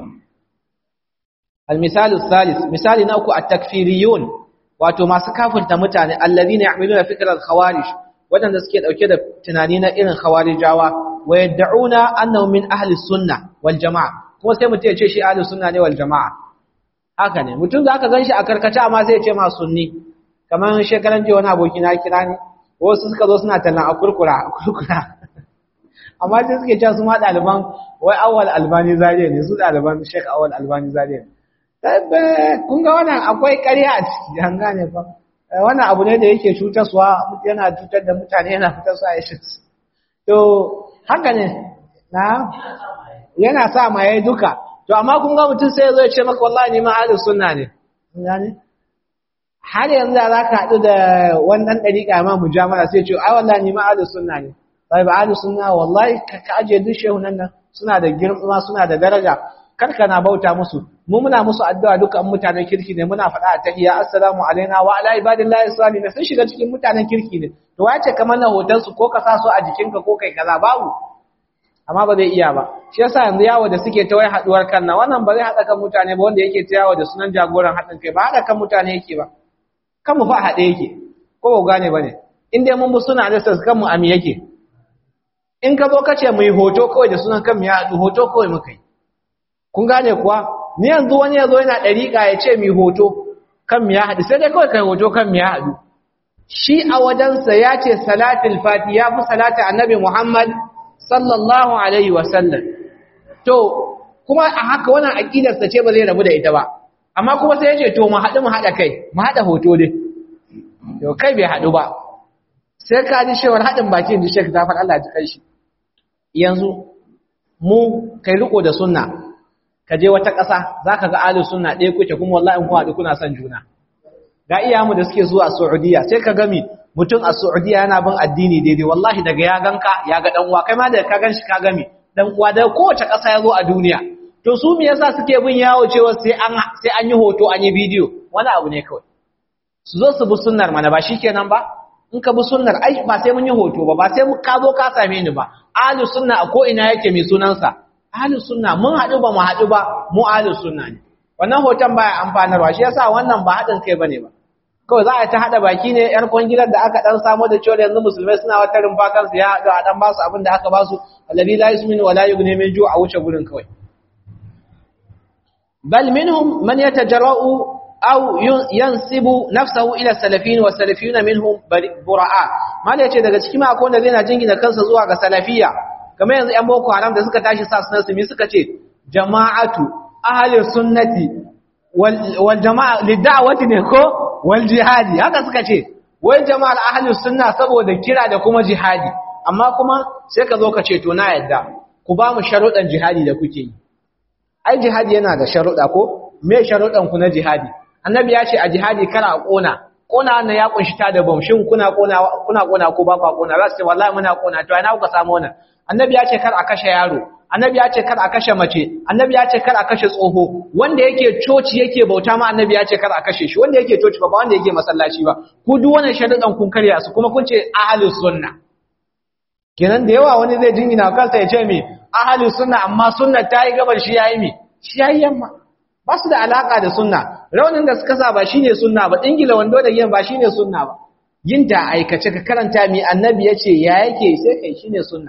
al-misalu salis misali na uku at-takfiriyun wato masu kafirta mutane allazina yahmiluna fikral khawarij wadanda suke dauke da tunani na irin khawarijawa wa yad'una annahum min ahli sunnah wal jamaa kuma sai mutum ya ce shi ahli sunna ne wal jamaa haka ne mutum zaka ganshi a karkace amma sai ya ce ma sunni kamar shekaran jiya wani aboki na kira ni wasu suka zo suna tallan akurkura akurkura amma sai suke cewa su ma ɗaliban wai awwal albani zariya ne su ɗaliban shek awwal albani zariya ne kun ga wannan akwai ƙarya a ciki an gane fa wannan abu ne da yake cutarwa yana cutar da mutane yana fitar su a yashin to haka ne na yana sa ma yayi duka to amma kun ga mutum sai ya zo ya ce maka wallahi ni ma ahlus sunna ne gane har yanzu za ka haɗu da wannan ɗariƙa ma mujamala sai ce ai wallahi ni ma ahlus sunna ne bai ba ahlus sunna wallahi ka aje duk shehunan nan suna da girma suna da daraja karka na bauta musu mu muna musu addu'a dukan mutanen kirki ne muna faɗa a tahiyya assalamu alaina wa ala ibadillahi salihin sun shiga cikin mutanen kirki ne to wace kamar na hoton su ko ka sa su a jikinka ko kai kaza babu amma ba zai iya ba shi yasa yanzu yawo da suke ta wai haduwar kan nan wannan ba zai hada kan mutane ba wanda yake ta yawo da sunan jagoran hadin kai ba hada kan mutane yake ba kan mu fa hade yake ko ba gane bane in dai mun bi suna da kan mu ami yake in ka zo ka ce mu yi hoto kawai da sunan kan mu ya haɗu hoto kawai muka yi kun gane kuwa ni yanzu wani ya zo yana ɗariƙa ya ce mu yi hoto kan mu ya haɗu sai dai kawai kai hoto kan mu ya haɗu shi a wajensa ya ce salatul fati ya fi salata annabi muhammad sallallahu alaihi wasallam to kuma a haka wannan aƙidarsa ce ba zai rabu da ita ba amma kuma sai ya ce to mu haɗu mu haɗa kai mu haɗa hoto dai to kai bai haɗu ba sai ka ji shewar haɗin bakin da shek zafar Allah ji kai shi yanzu mu kai riko da sunna ka je wata ƙasa za ka ga alu sunna ɗaya kuke kuma wallahi in haɗu kuna son juna ga iyamu da suke zuwa Saudiya sai ka gami mutum a Saudiya yana bin addini daidai wallahi daga ya ganka ya ga dan uwa kai ma da ka ganshi ka gami dan uwa da kowace ƙasa ya zo a duniya to su me yasa suke bin yawo cewa sai an sai an yi hoto an yi bidiyo wani abu ne kawai su zo su bi sunnar mana ba shikenan ba in ka bi sunnar ai ba sai mun yi hoto ba ba sai ka zo ka same ni ba ahlus sunna a ko ina yake mai sunansa ahlus sunna mun haɗu ba mu haɗu ba mu ahlus sunna ne wannan hoton baya amfanarwa shi yasa wannan ba haɗin kai bane ba kawai za a ta haɗa baki ne yar kwangilar da aka dan samu da cewa yanzu musulmai suna wata rumfa kansu ya haɗu a dan basu abin da aka basu alladhi la yusmin wa la yughni min ju' a wuce gurin kawai bal minhum man yatajarra'u أو ينسب نفسه إلى السلفيين والسلفيون منهم براء ما لا yace daga cikin akwai wanda zai jingina kansa zuwa ga salafiya kamar yanzu ƴan boko haram da suka tashi sa sunan su mi suka ce jama'atu ahli sunnati wal wal jama'a lid'awati ne ko wal jihadi haka suka ce wai jama'ar ahli sunna saboda kira da kuma jihadi amma kuma sai ka zo ka ce to na yadda ku ba mu sharuɗan jihadi da kuke yi ai jihadi yana da sharuɗa ko me sharuɗan ku na jihadi annabi ya ce a jihadi kana a kona kona wannan ya kunshi ta da bom shin kuna kona kuna kona ko ba ku kona za su ce wallahi muna kona to ina kuka samu wannan annabi ya ce kar a kashe yaro annabi ya ce kar a kashe mace annabi ya ce kar a kashe tsoho wanda yake coci yake bauta ma annabi ya ce kar a kashe shi wanda yake coci ba ba wanda yake masallaci ba ku duk wannan sharuɗan kun karya su kuma kun ce ahlus sunna kenan da yawa wani zai jingina kansa ya ce me ahlus sunna amma sunna ta yi gabar shi yayi me shi yayi yamma ba su da alaka da sunna raunin da suka sa ba shine sunna ba dingila wando da yin ba shine sunna ba yin ta aikace ka karanta mi annabi yace ya yake sai kai shine sunna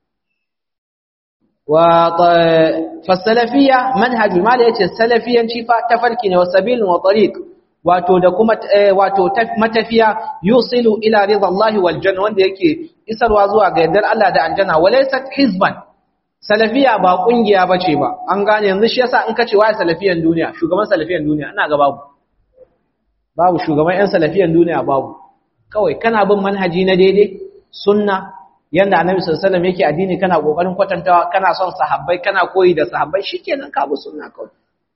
wa fasalafiyya manhaj mal yace salafiyanci fa tafarki ne wa sabil wa tariq wato da kuma wato matafiya yusilu ila ridallahi wal janna wanda yake isarwa zuwa ga yardar Allah da aljanna walaysat hizban salafiya ba kungiya bace ba an gane yanzu shi yasa in kace waye salafiyan duniya shugaban salafiyan duniya ina ga babu babu shugaban yan salafiyan duniya babu kawai kana bin manhaji na daidai sunna yanda annabi sallallahu alaihi wasallam yake addini kana kokarin kwatantawa kana son sahabbai kana koyi da sahabbai shikenan ka bi sunna kawai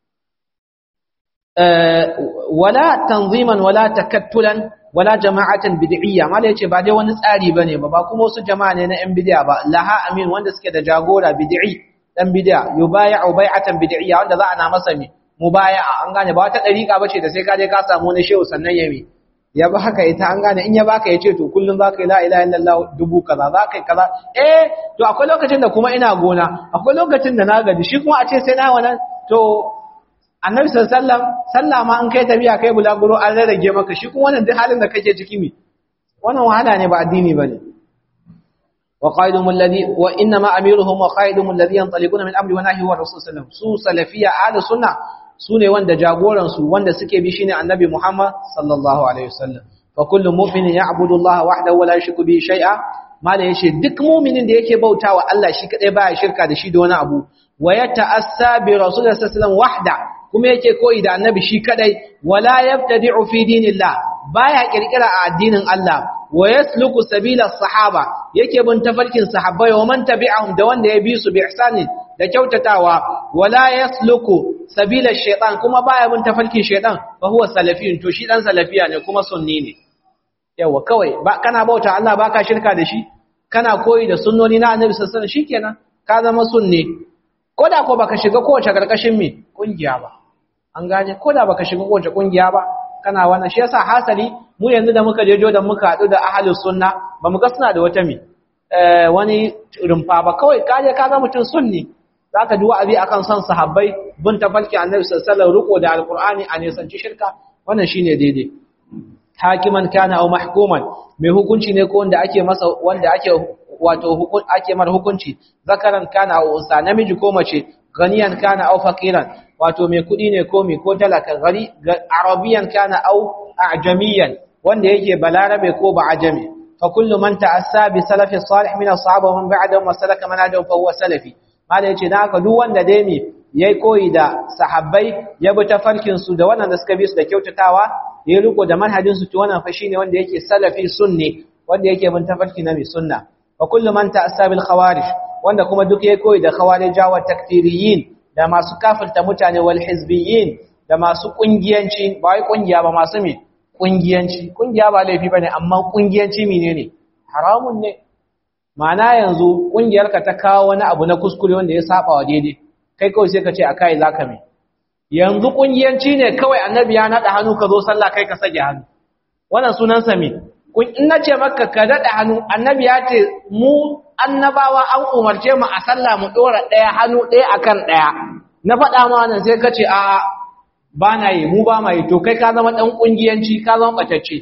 wala tanziman wala takattulan wala jama'atan bid'iyya mala yace ba dai wani tsari bane ba ba kuma wasu jama'a ne na yan bid'a ba laha amin wanda suke da jagora bid'i dan bid'a yubay'u bai'atan bid'iyya wanda za a na masa mi mubaya'a an gane ba wata dariƙa bace da sai ka je ka samu wani shehu sannan ya mi ya ba haka ita an gane in ya baka yace to kullun zaka yi la ilaha illallah dubu kaza zaka yi kaza eh to akwai lokacin da kuma ina gona akwai lokacin da na gaji shi kuma a ce sai na wannan to annabi sallallahu sallah ma an kai tafiya kai bulaguro an rarrage maka shi kuma wannan duk halin da kake ciki mi wannan wahala ne ba addini bane wa qaidum alladhi wa inna ma amiruhum wa qaidum alladhi yanṭaliquna min amri wa nahyi wa rasul sallallahu su salafiyya ahli sunna su ne wanda jagoran su wanda suke bi shine annabi muhammad sallallahu alaihi wasallam fa kullu mu'minin ya'budu allaha wahdahu wa la yushriku bihi shay'a mala yace duk mu'minin da yake bautawa Allah shi kadai baya shirka da shi da wani abu wa yata'assa bi rasulillahi sallallahu alaihi wasallam wahda kuma yake koyi da annabi shi kadai wala yabtadi'u fi dinillah baya kirkira a addinin Allah wa yasluku sabila sahaba yake bin tafarkin sahabbai wa man tabi'ahum da wanda ya bi su bi ihsanin da kyautatawa wala yasluku sabila shaytan kuma baya bin tafarkin shaytan fa huwa salafiyun to shi dan salafiya ne kuma sunni ne yawa kawai ba kana bauta Allah baka shirka da shi kana koyi da sunnoni na annabi sallallahu alaihi wasallam shikenan ka zama sunni koda ko baka shiga kowace karkashin me kungiya ba an gane koda baka shiga kowace kungiya ba kana wannan shi yasa hasali mu yanzu da muka je jodan muka hadu da ahlus sunna ba mu ga suna da wata me eh wani rumfa ba kawai kaje ka ga mutun sunni zaka ji wa'azi akan son sahabbai bin tafalki annabi sallallahu alaihi wasallam riko da alqur'ani a nisanci shirka wannan shine daidai hakiman kana aw mahkuman mai hukunci ne ko wanda ake masa wanda ake wato ake mar hukunci zakaran kana aw unsa namiji ko mace ganiyan kana aw faqiran wato mai kudi ne ko mai ko talaka gari arabiyan kana aw a'jamiyan wanda yake balarabe ko ba ajami fa kullu man ta'assa bi salafi salih min as-sahaba wa man ba'dahum wa salaka manhajahum fa huwa salafi mala yace dan haka duk wanda dai mi yayi koyi da sahabbai ya bi tafarkin su da wannan da suka bi su da kyautatawa ya riko da manhajin su to wannan fa shine wanda yake salafi sunni wanda yake bin tafarki na mai sunna wa kullu man ta'assa bil khawarij wanda kuma duk yayi koyi da khawarijawa takfiriyin da masu kafirta mutane wal hizbiyin da masu kungiyanci ba wai kungiya ba masu me kungiyanci kungiya ba laifi bane amma kungiyanci menene haramun ne ma'ana yanzu kungiyarka ta kawo wani abu na kuskure wanda ya saba wa daidai kai kawai sai ka ce akai zaka me yanzu kungiyanci ne kawai annabi ya nada hannu ka zo sallah kai ka sage hannu wannan sunan sa me in nace maka ka dada hannu annabi ya ce mu annabawa an umarce mu a sallah mu dora daya hannu daya akan daya na faɗa ma wannan sai ka ce a ba na yi mu ba ma yi to kai ka zama dan kungiyanci ka zama batacce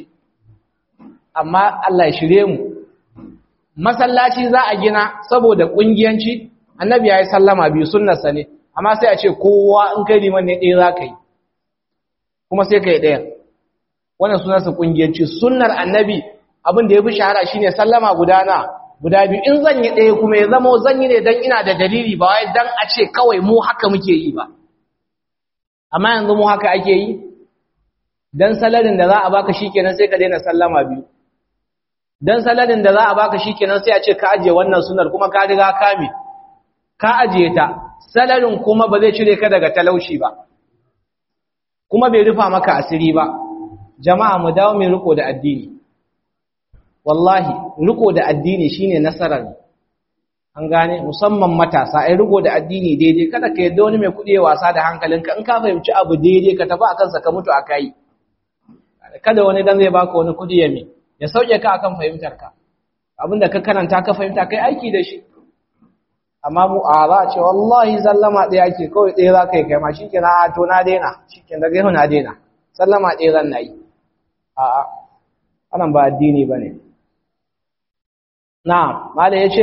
amma Allah ya shirye mu masallaci za a gina saboda kungiyanci annabi ya yi sallama biyu sunnarsa ne amma sai a ce kowa in kai liman ne ɗaya za ka yi kuma sai ka yi ɗaya wannan sunarsa kungiyanci sunnar annabi abin da ya fi shahara shine sallama guda na guda biyu in zan yi ɗaya kuma ya zama zan yi ne don ina da dalili ba wai don a ce kawai mu haka muke yi ba amma yanzu mu haka ake yi don salarin da za a baka shikenan sai ka daina sallama biyu dan saladin da za a baka shikenan sai a ce ka ajiye wannan sunar kuma ka riga kame ka ajiye ta saladin kuma ba zai cire ka daga talauci ba kuma bai rufa maka asiri ba jama'a mu dawo mai riko da addini wallahi riko da addini shine nasarar an gane musamman matasa ai riko da addini daidai kada ka yadda wani mai kuɗi wasa da hankalinka in ka fahimci abu daidai ka tafi akan sa ka mutu akai kada wani dan zai baka wani kuɗi ya mi ya sauke ka akan fahimtarka abinda ka karanta ka fahimta kai aiki da shi amma mu a za a ce wallahi sallama ɗaya ake kawai ɗaya za ka yi kai ma shi ke na to na daina shi ke daga yau na daina sallama ɗaya zan na yi a'a anan ba addini ba ne na mala ya ce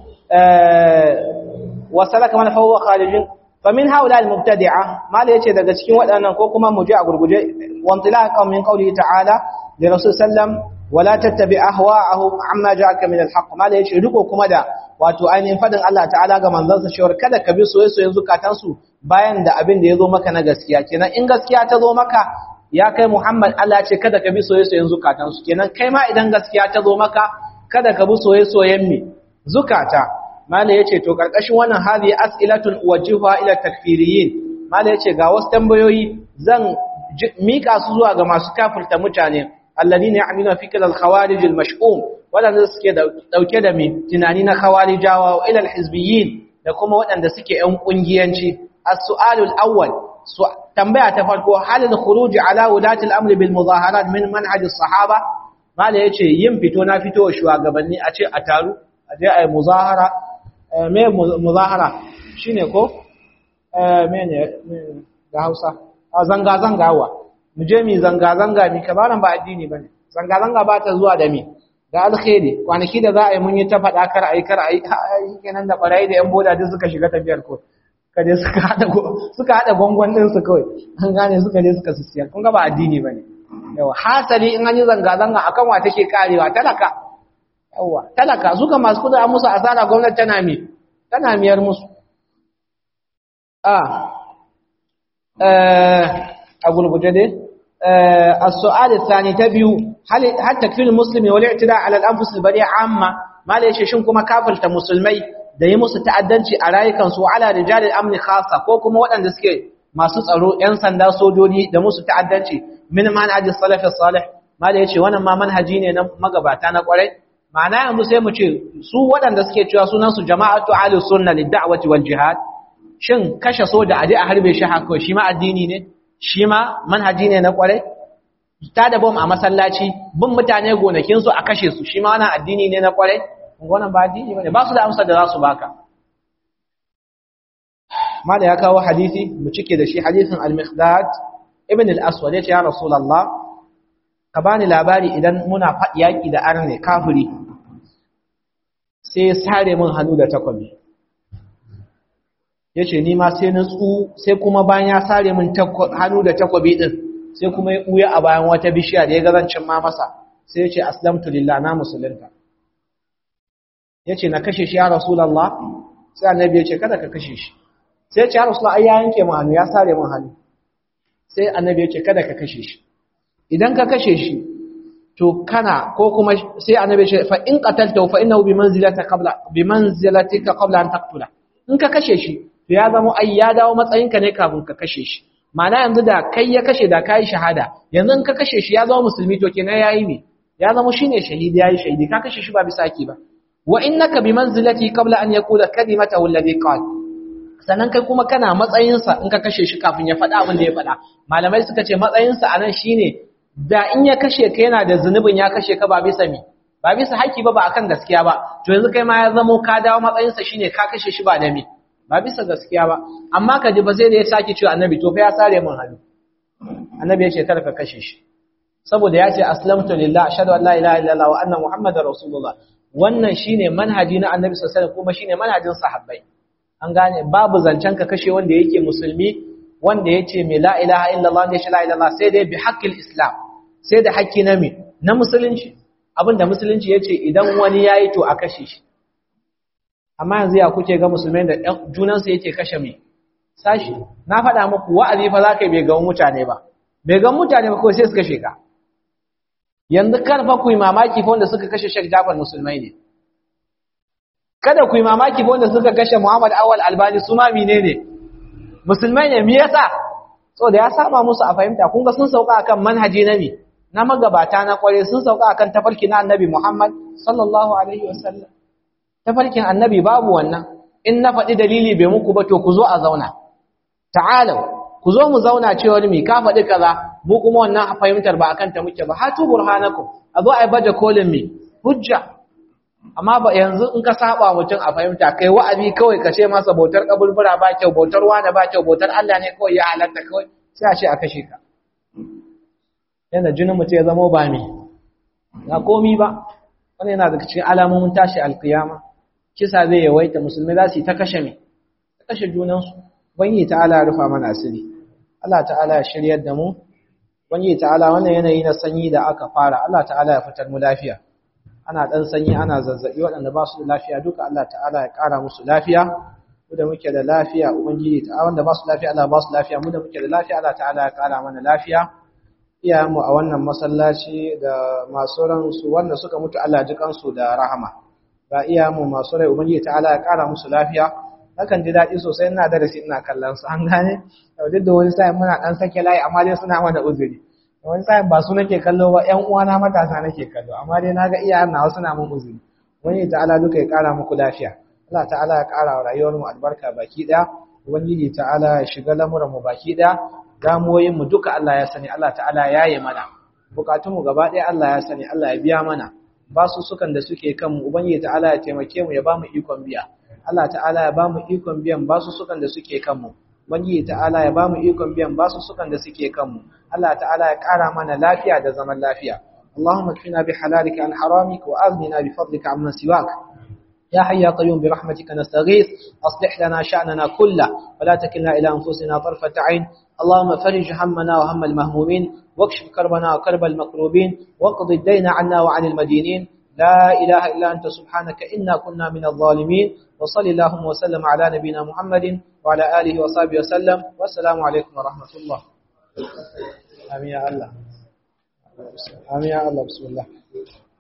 wasalaka man fawwa khalijin famin haula al-mubtadi'a mala yace daga cikin waɗannan ko kuma mu je a gurguje wantilaqan min qawli ta'ala li rasul sallam wala tattabi ahwa'ahum amma ja'aka min al-haqq mala yace riko kuma da wato ainihin fadin Allah ta'ala ga manzansa cewa kada ka bi soyayyen zukatan su bayan da abin da yazo maka na gaskiya kenan in gaskiya ta zo maka ya kai Muhammad Allah ce kada ka bi soyayyen zukatan su kenan kai ma idan gaskiya ta zo maka kada ka bi soyayyen mi zukata mala yace to karkashin wannan hadi as'ilatun wajhuha ila takfiriyin mala yace ga wasu tambayoyi zan mika su zuwa ga masu kafirta mutane alladhina ya'maluna fikra al-khawarij al-mash'um wadanda suke dauke da mi tunani na khawarijawa wa ila al-hizbiyyin da kuma wadanda suke yan kungiyanci as-su'alu al-awwal tambaya ta farko hal al-khuruj ala wulati al-amr bil mudaharat min manhaj as-sahaba mala yace yin fito na fito wa shugabanni a ce a taru a je a yi muzahara me muzahara shine ko mene ga Hausa a zanga zangawa mu je mi zanga zanga mi kabaran ba addini bane zanga zanga ba ta zuwa da mi da alkhairi kwanaki da za a yi mun yi ta faɗa kar ayi kar ayi kenan da barayi da yan boda duk suka shiga tafiyar ko kaje suka hada suka hada gongon din su kawai an gane suka je suka sissiyar kun ga ba addini bane yawa hasali in an yi zanga zanga akan wa take karewa talaka yawa talaka suka masu kudi a musu asara gwamnati tana mi tana miyar musu a a gurguje dai as-su'al ath-thani ta biyu hal hal takfir muslimi wal i'tida ala al-anfus al-bari'a amma mala yace shin kuma kafirta musulmai da yi musu ta'addanci a rayukan su ala rijal al-amn khassa ko kuma waɗanda suke masu tsaro yan sanda sojoji da musu ta'addanci min manhajis salaf as-salih mala yace wannan ma manhaji ne na magabata na kwarai ma'ana yanzu sai mu ce su waɗanda suke cewa sunansu jama'atu ahli sunna lid-da'wati wal jihad shin kashe soja aje a harbe shi haka shi ma addini ne shi ma manhaji ne na kware ta da bom a masallaci bin mutane gonakin su a kashe su shi ma wannan addini ne na kware wannan ba addini bane ba su da amsar da za su baka mala ya kawo hadisi mu cike da shi hadisin al-miqdad ibn al-aswad ya ce ya rasulullah ka bani labari idan muna yaki da arne kafiri sai ya sare min hannu da takwabi ya ce ni ma sai na tsu sai kuma bayan ya sare min hannu da takwabi ɗin sai kuma ya ɓuya a bayan wata bishiya da ya gazancin ma masa sai ya ce aslamtu lillah na musulunta ya ce na kashe shi ya rasulallah sai annabi ya ce kada ka kashe shi sai ya ce ya rasulallah ai ya yanke min hannu ya sare min hannu sai annabi ya ce kada ka kashe shi idan ka kashe shi to kana ko kuma sai annabi ya ce fa in qatalta fa innahu bi manzilati qabla bi manzilatika qabla an taqtula in ka kashe shi to ya zama ai ya dawo matsayinka ne kafin ka kashe shi ma'ana yanzu da kai ya kashe da kai shahada yanzu in ka kashe shi ya zama musulmi to kenan yayi me ya zama shine shahidi yayi shahidi ka kashe shi ba bisa ki ba wa innaka bi manzilati qabla an yaqula kalimatahu alladhi qala sannan kai kuma kana matsayinsa in ka kashe shi kafin ya faɗa abin da ya faɗa malamai suka ce matsayinsa a nan shine da in ya kashe ka yana da zunubin ya kashe ka ba bisa mi ba bisa haƙƙi ba ba akan gaskiya ba to yanzu kai ma ya zamo ka dawo matsayinsa shine ka kashe shi ba da mi ba bisa gaskiya ba amma ka ji ba sai da ya sake cewa annabi to fa ya sare min hannu annabi ya ce kar ka kashe shi saboda ya ce aslamtu lillah ashhadu an la ilaha illallah wa anna muhammadar rasulullah wannan shine manhaji na annabi sallallahu alaihi wasallam kuma shine manhajin sahabbai an gane babu zancen ka kashe wanda yake musulmi wanda yace mai la ilaha illallah ne shi la ilaha sai dai bi haqqil islam sai da haƙƙi na me na musulunci abinda musulunci yace idan wani yayi to a kashe shi amma yanzu ya kuke ga musulmai da junan su yake kashe me sashi na faɗa muku wa'azi fa zaka bai ga mutane ba bai ga mutane ba kawai sai su kashe ka yanzu kan fa ku yi mamaki fa wanda suka kashe Sheikh Jafar musulmai ne kada ku yi mamaki wanda suka kashe Muhammad Awal Albani su ma menene musulmai ne me yasa saboda ya saba musu a fahimta kun ga sun sauka akan manhaji na mi na magabata na kware sun sauka akan tafarki na Annabi Muhammad sallallahu alaihi wasallam tafarkin Annabi babu wannan in na faɗi dalili bai muku ba to ku zo a zauna ta'alu ku zo mu zauna cewa mi ka faɗi kaza mu kuma wannan fahimtar ba akan ta muke ba hatu burhanakum a zo a yi baje kolin mi hujja amma ba yanzu in ka saba mutum a fahimta kai wa'azi kawai ka ce masa bautar kaburbura ba kyau bautar wani ba kyau bautar Allah ne kawai ya halatta kawai sai a ce a kashe ka yana jinin mutum ya zama ba mi na komi ba wani yana daga cikin alamomin tashi alkiyama kisa zai yawaita musulmi za su yi ta kashe me ta kashe junansu banyi ta'ala ya rufa mana asiri Allah ta'ala ya shiryar da mu banyi ta'ala wannan yanayi na sanyi da aka fara Allah ta'ala ya fitar mu lafiya ana ɗan sanyi ana zazzaɓi waɗanda ba su da lafiya duka Allah ta'ala ya ƙara musu lafiya mu da muke da lafiya ubangiji ta wanda ba su lafiya Allah ba su lafiya mu da muke da lafiya Allah ta'ala ya ƙara mana lafiya iyayenmu a wannan masallaci da masu ransu wanda suka mutu Allah ji kansu da rahama ga iyayenmu masu rai ubangiji ta'ala ya ƙara musu lafiya nakan ji daɗi sosai ina darasi ina kallon su an gane duk da wani sa'in muna ɗan sake layi amma dai suna mana uzuri wani sa'in ba su nake kallo ba ƴan uwana matasa nake kallo amma dai naga iyayen nawa suna mun uzuri wani ta'ala duka ya ƙara muku lafiya Allah ta'ala ya ƙara wa rayuwar mu albarka baki ɗaya ubangiji ta'ala ya shiga lamuran mu baki ɗaya damuwoyin mu duka Allah ya sani Allah ta'ala ya yi mana bukatun mu gaba ɗaya Allah ya sani Allah ya biya mana basu sukan da suke kan mu ubangiji ta'ala ya taimake mu ya ba mu ikon biya Allah ta'ala ya ba mu ikon biyan basu sukan da suke kan mu Ubangiji ta'ala ya ba mu ikon biyan basu sukan da suke kanmu. Allah ta'ala ya ƙara mana lafiya da zaman lafiya. Allahumma kfina bi halalika an haramika wa aghnina bi fadlika amman siwak. يا حي يا قيوم برحمتك نستغيث أصلح لنا شأننا كله ولا تكلنا إلى أنفسنا طرفة عين اللهم فرج همنا وهم المهمومين واكشف كربنا وكرب المكروبين واقض الدين عنا وعن المدينين لا إله إلا أنت سبحانك إنا كنا من الظالمين وصل اللهم وسلم على نبينا محمد وعلى آله وصحبه وسلم والسلام عليكم ورحمة الله آمين يا الله آمين يا الله بسم الله